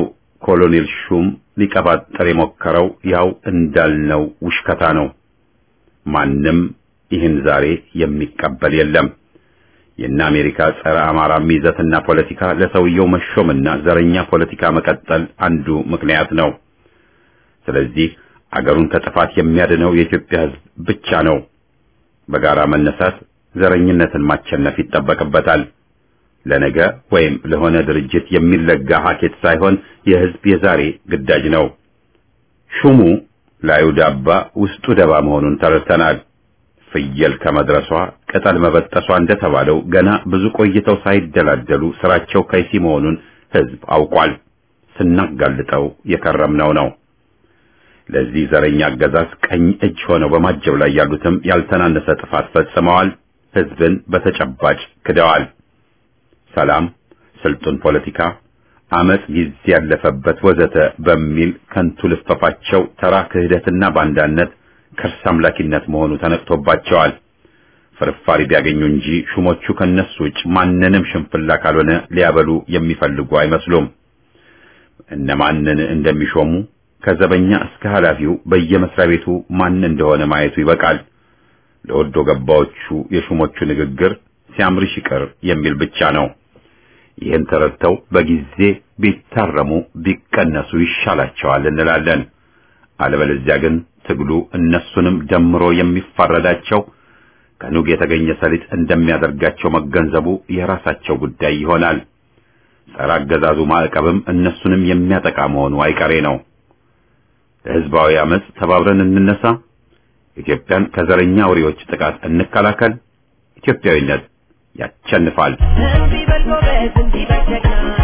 ኮሎኔል ሹም ሊቀባጠር የሞከረው ያው እንዳልነው ውሽከታ ነው። ማንም ይህን ዛሬ የሚቀበል የለም። የእነ አሜሪካ ጸረ አማራ ይዘትና ፖለቲካ ለሰውየው መሾምና ዘረኛ ፖለቲካ መቀጠል አንዱ ምክንያት ነው። ስለዚህ አገሩን ከጥፋት የሚያድነው የኢትዮጵያ ሕዝብ ብቻ ነው። በጋራ መነሳት ዘረኝነትን ማቸነፍ ይጠበቅበታል። ለነገ ወይም ለሆነ ድርጅት የሚለጋ ሀኬት ሳይሆን የሕዝብ የዛሬ ግዳጅ ነው። ሹሙ ላዩ ዳባ ውስጡ ደባ መሆኑን ተረድተናል። ፍየል ከመድረሷ ቅጠል መበጠሷ እንደተባለው ገና ብዙ ቆይተው ሳይደላደሉ ስራቸው ከይሲ መሆኑን ሕዝብ አውቋል። ስናጋልጠው የከረምነው ነው። ለዚህ ዘረኛ አገዛዝ ቀኝ እጅ ሆነው በማጀብ ላይ ያሉትም ያልተናነሰ ጥፋት ፈጽመዋል። ሕዝብን በተጨባጭ ክደዋል። ሰላም፣ ስልጡን ፖለቲካ፣ አመጽ ጊዜ ያለፈበት ወዘተ በሚል ከንቱ ልፈፋቸው ተራ ክህደትና ባንዳነት ከርስ አምላኪነት መሆኑ ተነቅቶባቸዋል። ፍርፋሪ ቢያገኙ እንጂ ሹሞቹ ከነሱ ውጭ ማንንም ሽንፍላ ካልሆነ ሊያበሉ የሚፈልጉ አይመስሉም። እነማንን እንደሚሾሙ ከዘበኛ እስከ ኃላፊው በየመስሪያ ቤቱ ማን እንደሆነ ማየቱ ይበቃል። ለወዶ ገባዎቹ የሹሞቹ ንግግር ሲያምርሽ ይቅር የሚል ብቻ ነው። ይህን ተረድተው በጊዜ ቢታረሙ ቢቀነሱ ይሻላቸዋል እንላለን። አለበለዚያ ግን ትግሉ እነሱንም ደምሮ የሚፋረዳቸው ከኑግ የተገኘ ሰሊጥ እንደሚያደርጋቸው መገንዘቡ የራሳቸው ጉዳይ ይሆናል። ጸረ አገዛዙ ማዕቀብም እነሱንም የሚያጠቃ መሆኑ አይቀሬ ነው። ለሕዝባዊ አመጽ ተባብረን እንነሳ። ኢትዮጵያን ከዘረኛ አውሬዎች ጥቃት እንከላከል። ኢትዮጵያዊነት ያቸንፋል።
እንቢ በል ጎበዝ፣ እንቢ በል ጀግና፣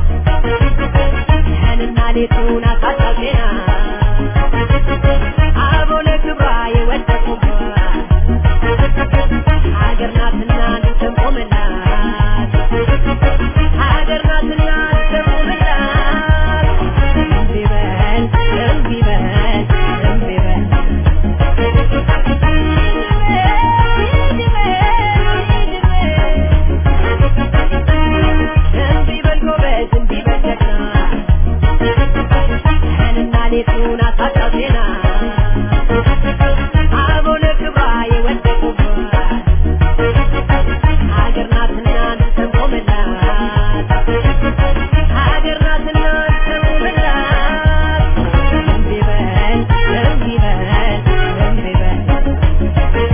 ቀንና ሌቱን አሳሳቢና አበው ለክብሯ የወደቁባት ሀገር ናትና ልትቆምላት፣ ሀገር ናትና ልትቆምላት። እንቢ በል እንቢ በል እንቢ በል እንቢ በል ጎበዝ፣ እንቢ በል ጀግና፣ ቀንና ሌቱን አሳሳቢና አበው ለክብሯ የወደቁባት ሀገር ናትና ልትቆምላት፣ ሀገር ናትና ልትቆምላት። እንቢ በል እንቢ በል እንቢ በል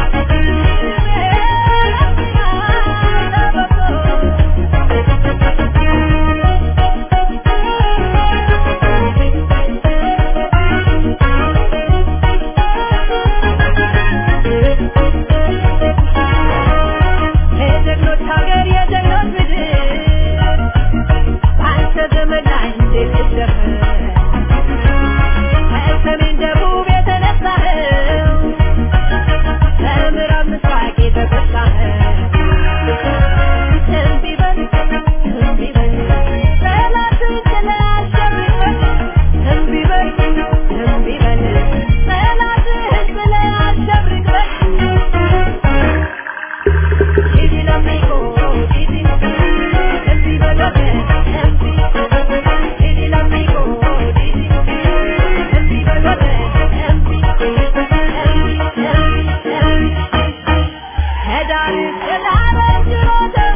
የጀግኖች ሀገር የጀግኖች ምድር በአንተ ዘመን ላይ እንዴት ልደፍር ከሰሜን ደቡብ የተነሳኸው ከምዕራብ ምስራቅ የተጎሳኸው እንቢ በል እንቢ በል ጠላትን ጥለህ አሸንፈን እንቢ በል እንቢ በል ጠላትህን ጥለህ አሸንፈን Didi l'amico, Didi, Didi veloce, Didi, Didi l'amico, Didi, Didi veloce, Didi, Didi, Didi, Didi. Hedari, hedari, girote,